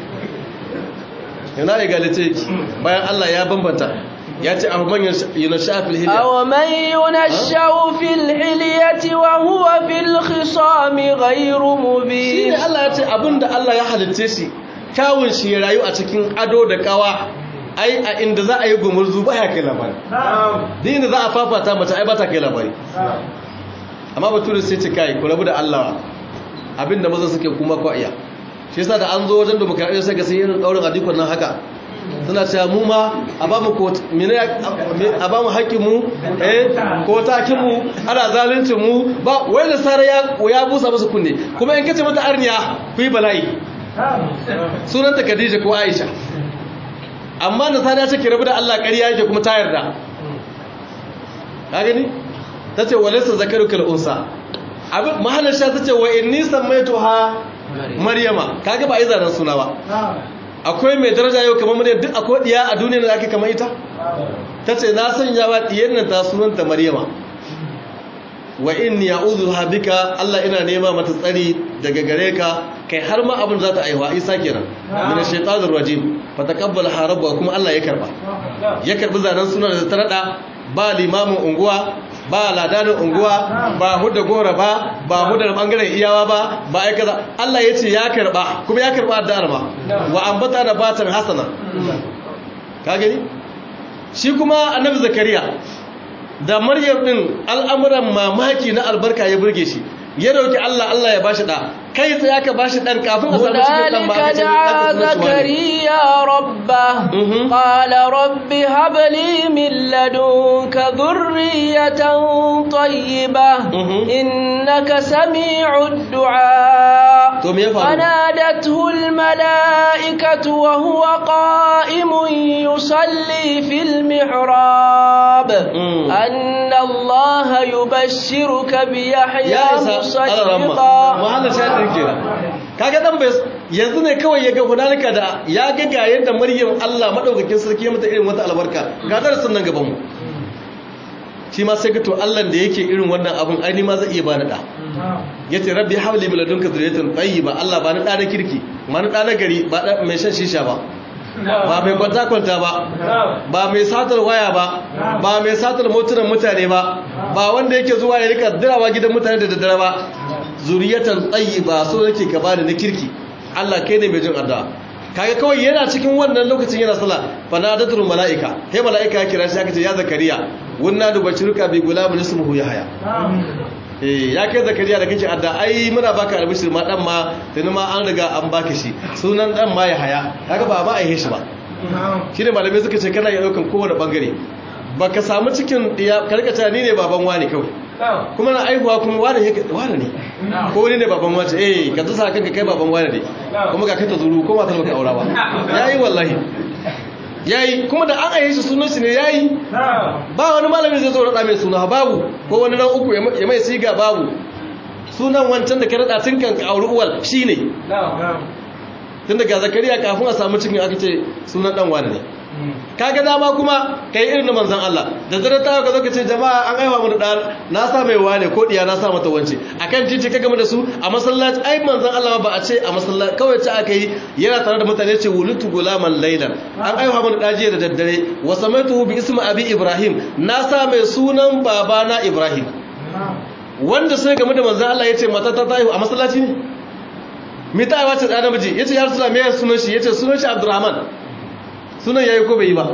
yana egalite bayan Allah ya bambanta ya ce abu man yunasha fil hilya aw man yunasha fil hilyati wa huwa fil khisami ghayru mubin shine Allah ya ce abinda Allah ya halitte shi kyawun shi ya rayu a cikin ado da kawa ai a inda za a yi gumurzu ba ya kai labari din inda za a fafata mace ai ba ta kai labari amma bature sai ce kai ku rabu da Allah abinda maza suke kuma ko iya shi yasa da an zo wajen demokradiyya sai ga sai irin daurin adikon nan haka suna cewa mu ma a ba mu a ba mu haƙƙin mu eh ko takin mu ana zaluncin mu ba wai da sare ya ya busa musu kunne kuma in kace mata arniya ku yi bala'i sunanta Khadija ko Aisha amma da sare ya ce ki rabu da Allah ƙarya yake kuma ta yarda ka gani tace walaysa zakaruka al-unsa abin mahallin sha tace wa inni sammaytuha maryama kaga ba ai zanen suna ba akwai mai daraja yau kamar maryam duk akwai diya a duniya da ake kamar ita tace na sanya wa diyar nan ta sunanta maryama wa inni a'udhu bika Allah ina nema mata tsari daga gare ka kai har ma abin za ta aiwa isa kenan min ash-shaytanir rajim fa taqabbal harabba kuma Allah ya karba ya karbi zanen sunan da ta rada ba limamin unguwa ba ladanin unguwa ba hudda gora ba ba hudda bangaren iyawa ba ba ai kaza Allah ya ce ya karba kuma ya karba addu'ar ma wa ambata da batan hasana ka gani shi kuma annabi zakariya da maryam din al'amuran mamaki na albarka ya burge shi ya dauki Allah Allah ya bashi da kai sai aka bashi dan kafin a samu cikin dan ba ka ce zakariya rabba qala rabbi hab li min ladunka dhurriyatan tayyibah innaka sami'ud du'a to me ya faru فنادته الملائكة وهو قائم يصلي في المحراب أن الله يبشرك بيحيى مصدقا muhallar shaɗin kenan kaga dan bai yanzu ne kawai ya ga hunalika da ya ga ga yadda maryam Allah madaukakin sarki ya mata irin wata albarka ga darasin nan gaban mu shi ma sai ga to Allah da yake irin wannan abun ai ni ma zai iya bani da yace rabbi hawli min ladunka dhurriyatan tayyiba Allah ba ni da na kirki ma ni da na gari ba da mai shan shisha ba ba mai kwanta kwanta ba ba mai satar waya ba ba mai satar motunan mutane ba ba wanda yake zuwa ya rika dirawa gidan mutane da daddare ba zuriyatan tayyiba so yake ka bani na kirki Allah kai ne mai jin addu'a kaga kawai yana cikin wannan lokacin yana sallah fa nadatul malaika kai malaika ya kira shi aka ce ya zakariya wunna du bashiruka bi gulamin ismuhu yahya eh ya kai zakariya da kake adda ai muna baka albishir ma dan ma tuni ma an riga an baka shi sunan dan ma yahya kaga ba ma aihe shi ba shine malamai suka ce kana ya daukan kowane bangare baka samu cikin diya karkata ni ne baban wani kawai kuma na aihuwa kuma wani yake wani ne ko wani ne baban wace eh ka tsasa kanka kai baban wani ne kuma ga kai ta zuru ko matar baka aura ba yayi wallahi yayi kuma da an aihe shi sunan shi ne yayi ba wani malami zai zo rada mai suna babu ko wani ran uku ya mai siga babu sunan wancan da ka rada tun kan auri uwal shine tun daga zakariya kafin a samu cikin aka ce sunan dan wani ne kaga dama kuma kai irin manzon Allah da zara ta ka zaka ce jama'a an aiwa mu da na sa mai wane ko diya na sa mata wance akan titi ka game da su a masallaci ai manzon Allah ba a ce a masallaci kawai ta aka yi yana tare da mutane ce wulutu gulaman laylan an aiwa mu da jiya da daddare wa samaitu bi ismi abi ibrahim na sa mai sunan babana ibrahim wanda sai game da manzon Allah yace mata ta tayi a masallaci ne me ta aiwa ce da namiji yace ya rasulullah me sunan shi yace sunan shi abdurrahman sunan yayi ko bai yi ba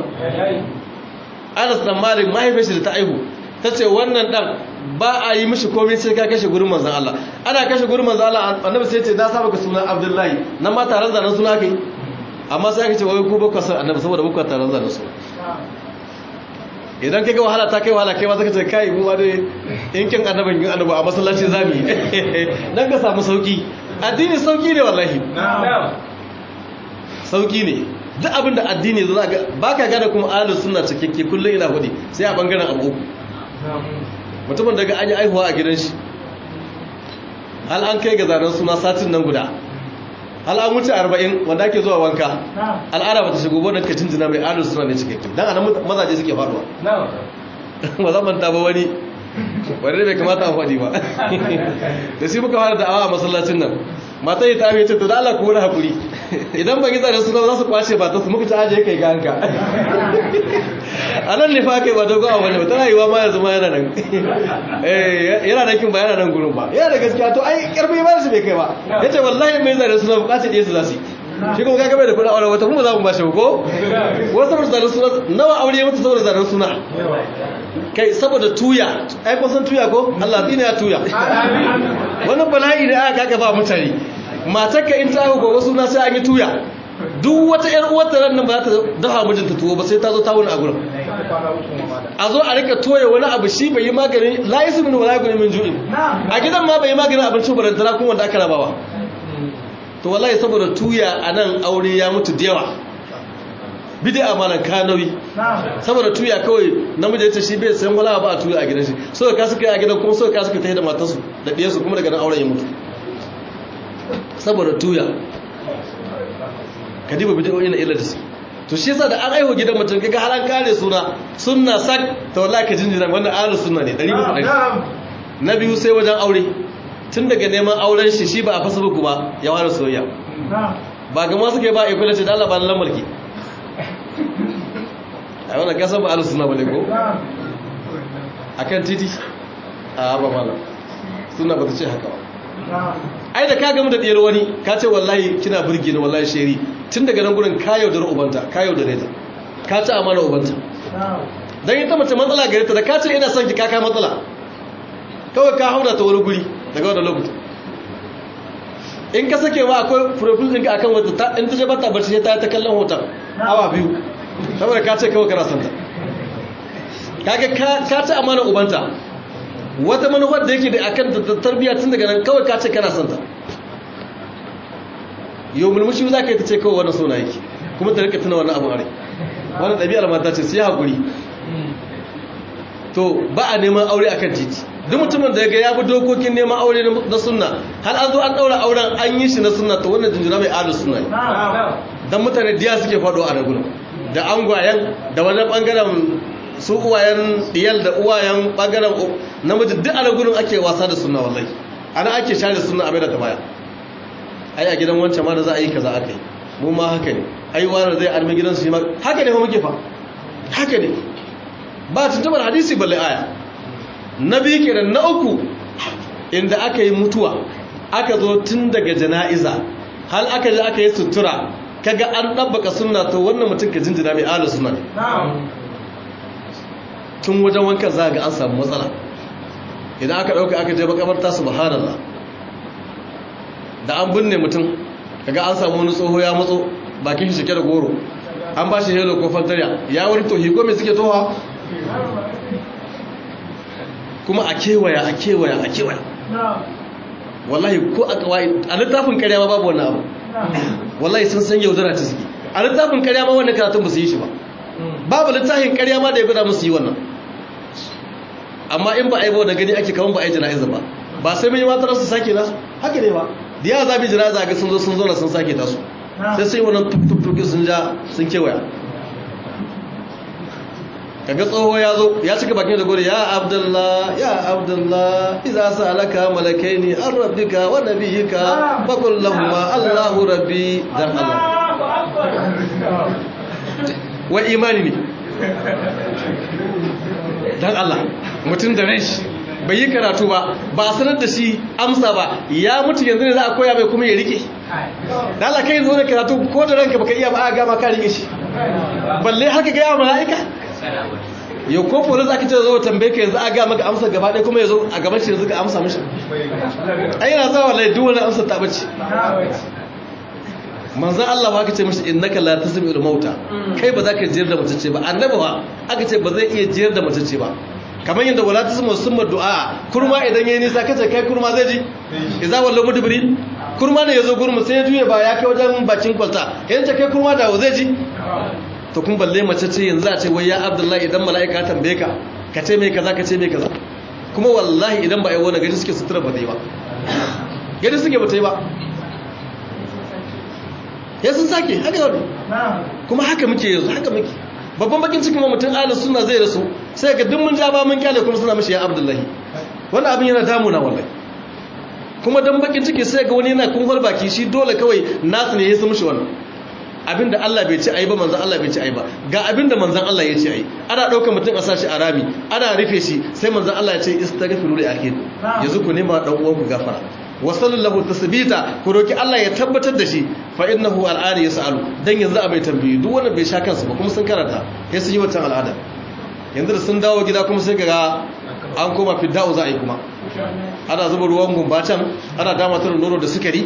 Anas dan Malik mahaifin shi da ta aihu tace wannan dan ba a yi mishi komai sai ka kashe gurin manzon Allah ana kashe gurin manzon Allah annabi sai ce na saba ka sunan Abdullahi nan ma taron zanen suna kai amma sai aka ce wai ku ba ku san annabi saboda ba ku taron zanen suna idan kaga wahala ta kai wahala kai ma zaka ce kai mu ma dai in kin annabin yin annabi a masallaci zamu yi dan ka samu sauki addini sauki ne wallahi sauki ne duk abin da addini zo ga baka gane kuma ahlus sunna cikakke kullun ina hudi sai a bangaren abu uku mutumin daga an yi aihuwa a gidan shi hal an kai ga zanen suna satin nan guda hal an wuce arba'in wanda ake zuwa wanka al'ada ba ta shigo ba da ka jinjina mai adal suna ne cikakken don anan mazaje suke faduwa ba zan manta ba wani wani bai kamata a faɗi ba da shi muka fara da'awa a masallacin nan mata yi ta amince ce to da Allah ku wani hakuri idan ba gida da suna za su kwace ba ta su muka ci aje kai ga hanka a nan ne fa kai ba dogon abu ne ba tana yiwa ma yanzu ma yana nan yana nan kin ba yana nan gurin ba yana da gaskiya to ai karfi ba su bai kai ba yace wallahi mai zare suna bukatar ɗaya su za su yi shi kuma kaga bai da kuɗin aure wata kuma za mu ba shi ko wasu saboda zanen suna nawa aure ya mutu saboda zanen suna kai saboda tuya ai kun san tuya ko Allah dina ya tuya wani bala'i da aka kaka ba mutane matarka in ta gobe suna sai an yi tuya duk wata ƴar uwarta ran nan ba za ta dafa mijinta tuwo ba sai ta zo ta wuni a gurin a zo a rika toya wani abu shi bai yi maganin la ismin wala gunin min ju'in a gidan ma bai yi maganin abincin barantana kuma wanda aka rabawa to wallahi saboda tuya a nan aure ya mutu da yawa bid'a malan kanawi saboda tuya kawai namiji yace shi bai san wala ba a tuya a gidan shi so ka suka yi a gidan kuma so ka suka tafi da matarsu da diyansu kuma daga nan auren ya mutu saboda tuya kadiba bid'o'i na illa da su to shi yasa da an aiho gidan mutum kaga har an kare suna sunna sak to wallahi ka jinjina wannan ahlus sunna ne 100% na biyu sai wajen aure tun daga neman auren shi shi ba a fasa buku ba ya ware soyayya ba ga masu kai ba a kula ce da Allah ba lamar ki a wannan kasan ba alu suna bane ko a kan titi a ba malam suna ba ta ce haka ba ai da ka gamu da ɗiyar wani ka ce wallahi kina birge ni wallahi sheri tun daga nan gurin ka yaudar ubanta ka yaudar ta ka ci amana ubanta don ita mace matsala gare ta da ka ce ina son ki kaka matsala kawai ka hauna ta wani guri daga wani lokuta in ka sake ma akwai profil ɗinka akan wata in ta ce bata barci ta ta kallon hoton awa biyu saboda ka ce kawai kana santa kaga ka ci amana ubanta wata manufar da yake da akan tarbiyya tun daga nan kawai ka ce kana santa yau mulmushi za ka yi ta ce kawai wannan sona yake kuma ta rika tuna wannan abu are wannan ɗabi'ar mata ce sai haƙuri to ba a neman aure akan titi duk mutumin da ya ga ya bi dokokin neman aure na sunna har an zo an daura auren an yi shi na sunna to wannan jinjina mai adal sunna ne dan mutane diya suke faɗo a raguna da angwayen da wajen bangaren su uwayen diyal da uwayen bangaren namiji duk a ragunan ake wasa da sunna wallahi ana ake share sunna a mai da ta baya ai a gidan wancan ma da za a yi kaza aka yi mu ma haka ne ai wani zai armi gidansu shi ma haka ne fa muke fa haka ne ba tuntubar hadisi balle aya na biyu kenan na uku inda aka yi mutuwa aka zo tun daga jana'iza hal aka ji aka yi sutura kaga an ɗabbaka sunna to wannan mutum ka jinjina mai ala suna ne tun wajen wankan za ga an samu matsala idan aka ɗauka aka je makamarta subhanallah da an binne mutum kaga an samu wani tsoho ya matso bakin shi shike da goro an ba shi helo ko fantariya ya wani tohi ko mai suke toha kuma a kewaya a kewaya a kewaya wallahi ko a kawai a littafin karya ma babu wannan abu wallahi sun san yaudara ta suke a littafin karya ma wannan karatun ba su yi shi ba babu littafin karya ma da ya guda musu yi wannan amma in ba a yi ba wanda gani ake kawan ba a yi jana'iza ba ba sai mun yi matar su sake nasu haka ne ba da yawa za mu yi jana'iza ga sun zo sun zauna sun sake tasu sai sai wannan tuk sun ja sun kewaya kaga tsoho ya zo ya cika bakin da gori ya abdullah ya abdullah idza sa'alaka malakaini an rabbika wa nabiyyika fa qul lahum allahu rabbi dan allah wa imani ne dan allah mutum da rashi bai yi karatu ba ba a sanar da shi amsa ba ya mutu yanzu ne za a koya mai kuma ya rike da Allah kai zo da karatu ko da ranka baka iya ba a gama ka rike shi balle haka ga yawa mala'ika yau ko polis aka ce zo tambaye ka yanzu a ga maka amsa gaba ɗaya kuma ya zo a gaban shi yanzu ka amsa mishi ai yana zawa lai duk wani amsa ta bace manzan Allah ba aka ce mishi innaka la tasmi'ul mauta kai ba za ka jiyar da matacce ba annabi ba aka ce ba zai iya jiyar da matacce ba kamar yadda wala tasmu summa du'a kurma idan yayi nisa kace kai kurma zai ji idza wallahu mudbiri kurma ne yazo gurmu sai ya juye ba ya kai wajen bakin kwalta yayin ta kai kurma da zai ji to kun balle mace ce yanzu a ce wai ya abdullahi idan mala'ika tambaye ka ka ce mai kaza ka ce mai kaza kuma wallahi idan ba ai wani gari suke sutura ba zai ba gari suke ba ta yi ba ya sun sake haka yau kuma haka muke yanzu haka muke babban bakin cikin mutum ahlus sunna zai rasu sai ga duk mun ja ba mun kyale kuma suna mishi ya abdullahi wannan abin yana damuna wallahi kuma dan bakin ciki sai ga wani yana kun baki shi dole kawai nasu ne ya su mishi wannan abinda Allah bai ci ayi ba manzon Allah bai ci ayi ba ga abinda manzon Allah ya ci ayi ana daukar mutum a sashi a rami ana rufe shi sai manzon Allah ya ce istaghfiru li akhikum yanzu ku nema dan uwan ku gafara wa sallallahu tasbita ku roki Allah ya tabbatar da shi fa innahu al'ada yasalu dan yanzu a bai tambayi duk wanda bai sha kansa ba kuma sun karanta sai sun yi wancan al'ada yanzu da sun dawo gida kuma sai ga an koma fidda'u za a yi kuma ana zuba ruwan gumba can ana dama ta nono da sukari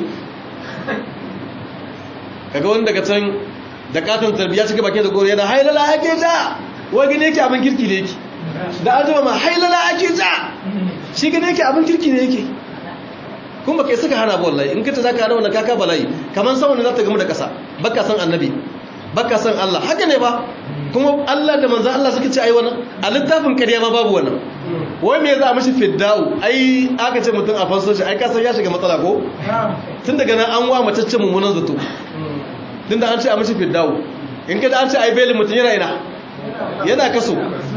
kaga wani daga can da katon tarbiya cika bakin da goro yana hailala ake ja wai gane yake abin kirki ne yake da an jima ma hailala ake ja shi gane yake abin kirki ne yake kuma kai suka hana ba wallahi in kace zaka hana wannan kaka bala'i kaman sawan za ta gamu da kasa baka san annabi baka san Allah haka ne ba kuma Allah da manzon Allah suka ce ai wannan a littafin kariya ma babu wannan wai me za a mishi fidda'u ai aka ce mutum a fanso shi ai kasan ya shiga matsala ko tun daga nan an wa mataccen mummunan zato tun da an ce a mishi fidda'u in kada an ce ai belin mutum yana ina yana kaso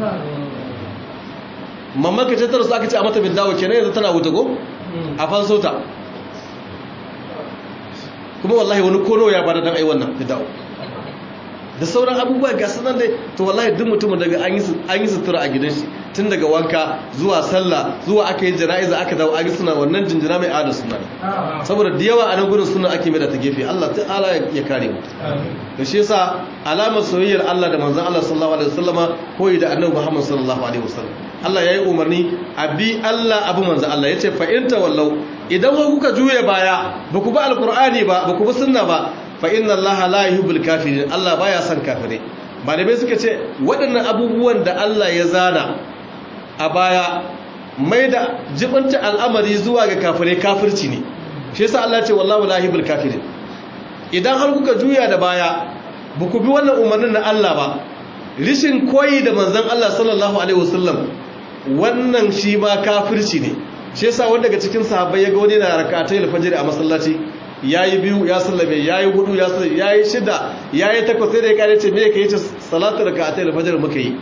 mamman ka ce tara su aka ce a mata fidda'u kenan yanzu tana wuta ko a fanso ta kuma wallahi wani kono ya bada dan ai wannan fidda'u da sauran abubuwa ga sanan dai to wallahi duk mutumin daga an yi sutura a gidan shi tun daga wanka zuwa sallah zuwa aka yi jana'iza aka dawo aka suna wannan jinjina mai adal suna saboda da yawa a nan gurin suna ake mai da ta gefe Allah ta'ala ya kare mu da shi yasa alamar soyayyar Allah da manzon Allah sallallahu alaihi wasallama koyi da annabi Muhammad sallallahu alaihi wasallam Allah yayi umarni a bi Allah abu manzon Allah yace fa in tawallau idan kuka juye baya ba ku bi alqur'ani ba ba ku bi sunna ba fa inna allaha la yuhibbul kafirin Allah baya son kafirai malamai suka ce waɗannan abubuwan da Allah ya zana a baya mai da jibanta al'amari zuwa ga kafirai kafirci ne shi yasa Allah ce wallahu la yuhibbul kafirin idan har kuka juya da baya ba ku bi wannan umarnin na Allah ba rishin koyi da manzon Allah sallallahu alaihi wasallam wannan shi ma kafirci ne shi yasa wanda daga cikin sahabbai ya ga wani na rak'atayil fajr a masallaci ya yi biyu ya sallame ya yi hudu ya sallame ya yi shida ya yi takwas sai da ya kare ce me ka yi ce salatu da ka a taila fajar muka yi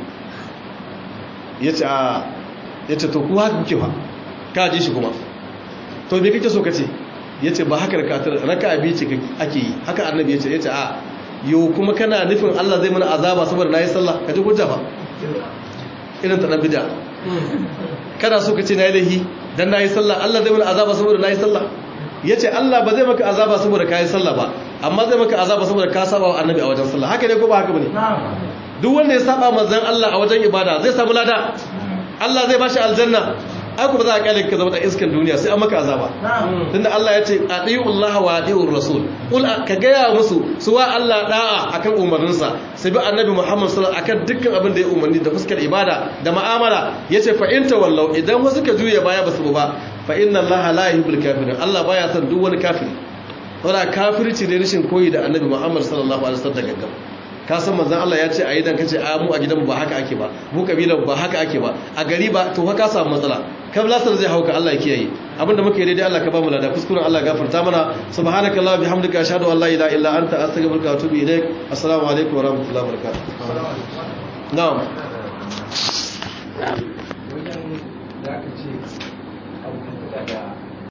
ya ce a ya ce to kuwa haka kuke ba ka ji shi kuma to me kake so ka ce ya ce ba haka raka abi ce ake yi haka annabi ya ce ya ce a yau kuma kana nufin allah zai mana azaba saboda na yi sallah ka ji hujja ba irin ta ɗan bida kana so ka ce na yi laihi don na yi sallah allah zai mana azaba saboda na yi sallah ya ce Allah ba zai maka azaba saboda ka yi sallah ba amma zai maka azaba saboda ka saba wa annabi a wajen sallah haka ne ko ba haka bane duk wanda ya saba manzon Allah a wajen ibada zai samu lada Allah zai bashi aljanna ai ba za a kyale ka zama da iskan duniya sai an maka azaba tunda Allah ya ce atiyu Allah wa atiyu rasul kul ka gaya musu su wa Allah da'a akan umarninsa sai bi annabi Muhammad sallallahu alaihi wasallam akan dukkan abin da ya umarni da fuskar ibada da mu'amala yace fa in tawallau idan wasu ka juya baya basu ba fa inna Allah la yuhibbul kafirin Allah baya son duk wani kafiri saboda kafirci ne rashin koyi da annabi Muhammad sallallahu alaihi wasallam da gaggam ka san manzon Allah ya ce a idan kace a mu a gidan ba haka ake ba mu kabilan ba haka ake ba a gari ba to ka samu matsala kam lasar zai hauka Allah ya kiyaye abinda muke daidai Allah ka ba mu lada kuskuren Allah gafarta mana subhanakallahumma bihamdika ashhadu an la ilaha illa anta astaghfiruka wa atubu ilaik assalamu alaikum wa rahmatullahi wa barakatuh na'am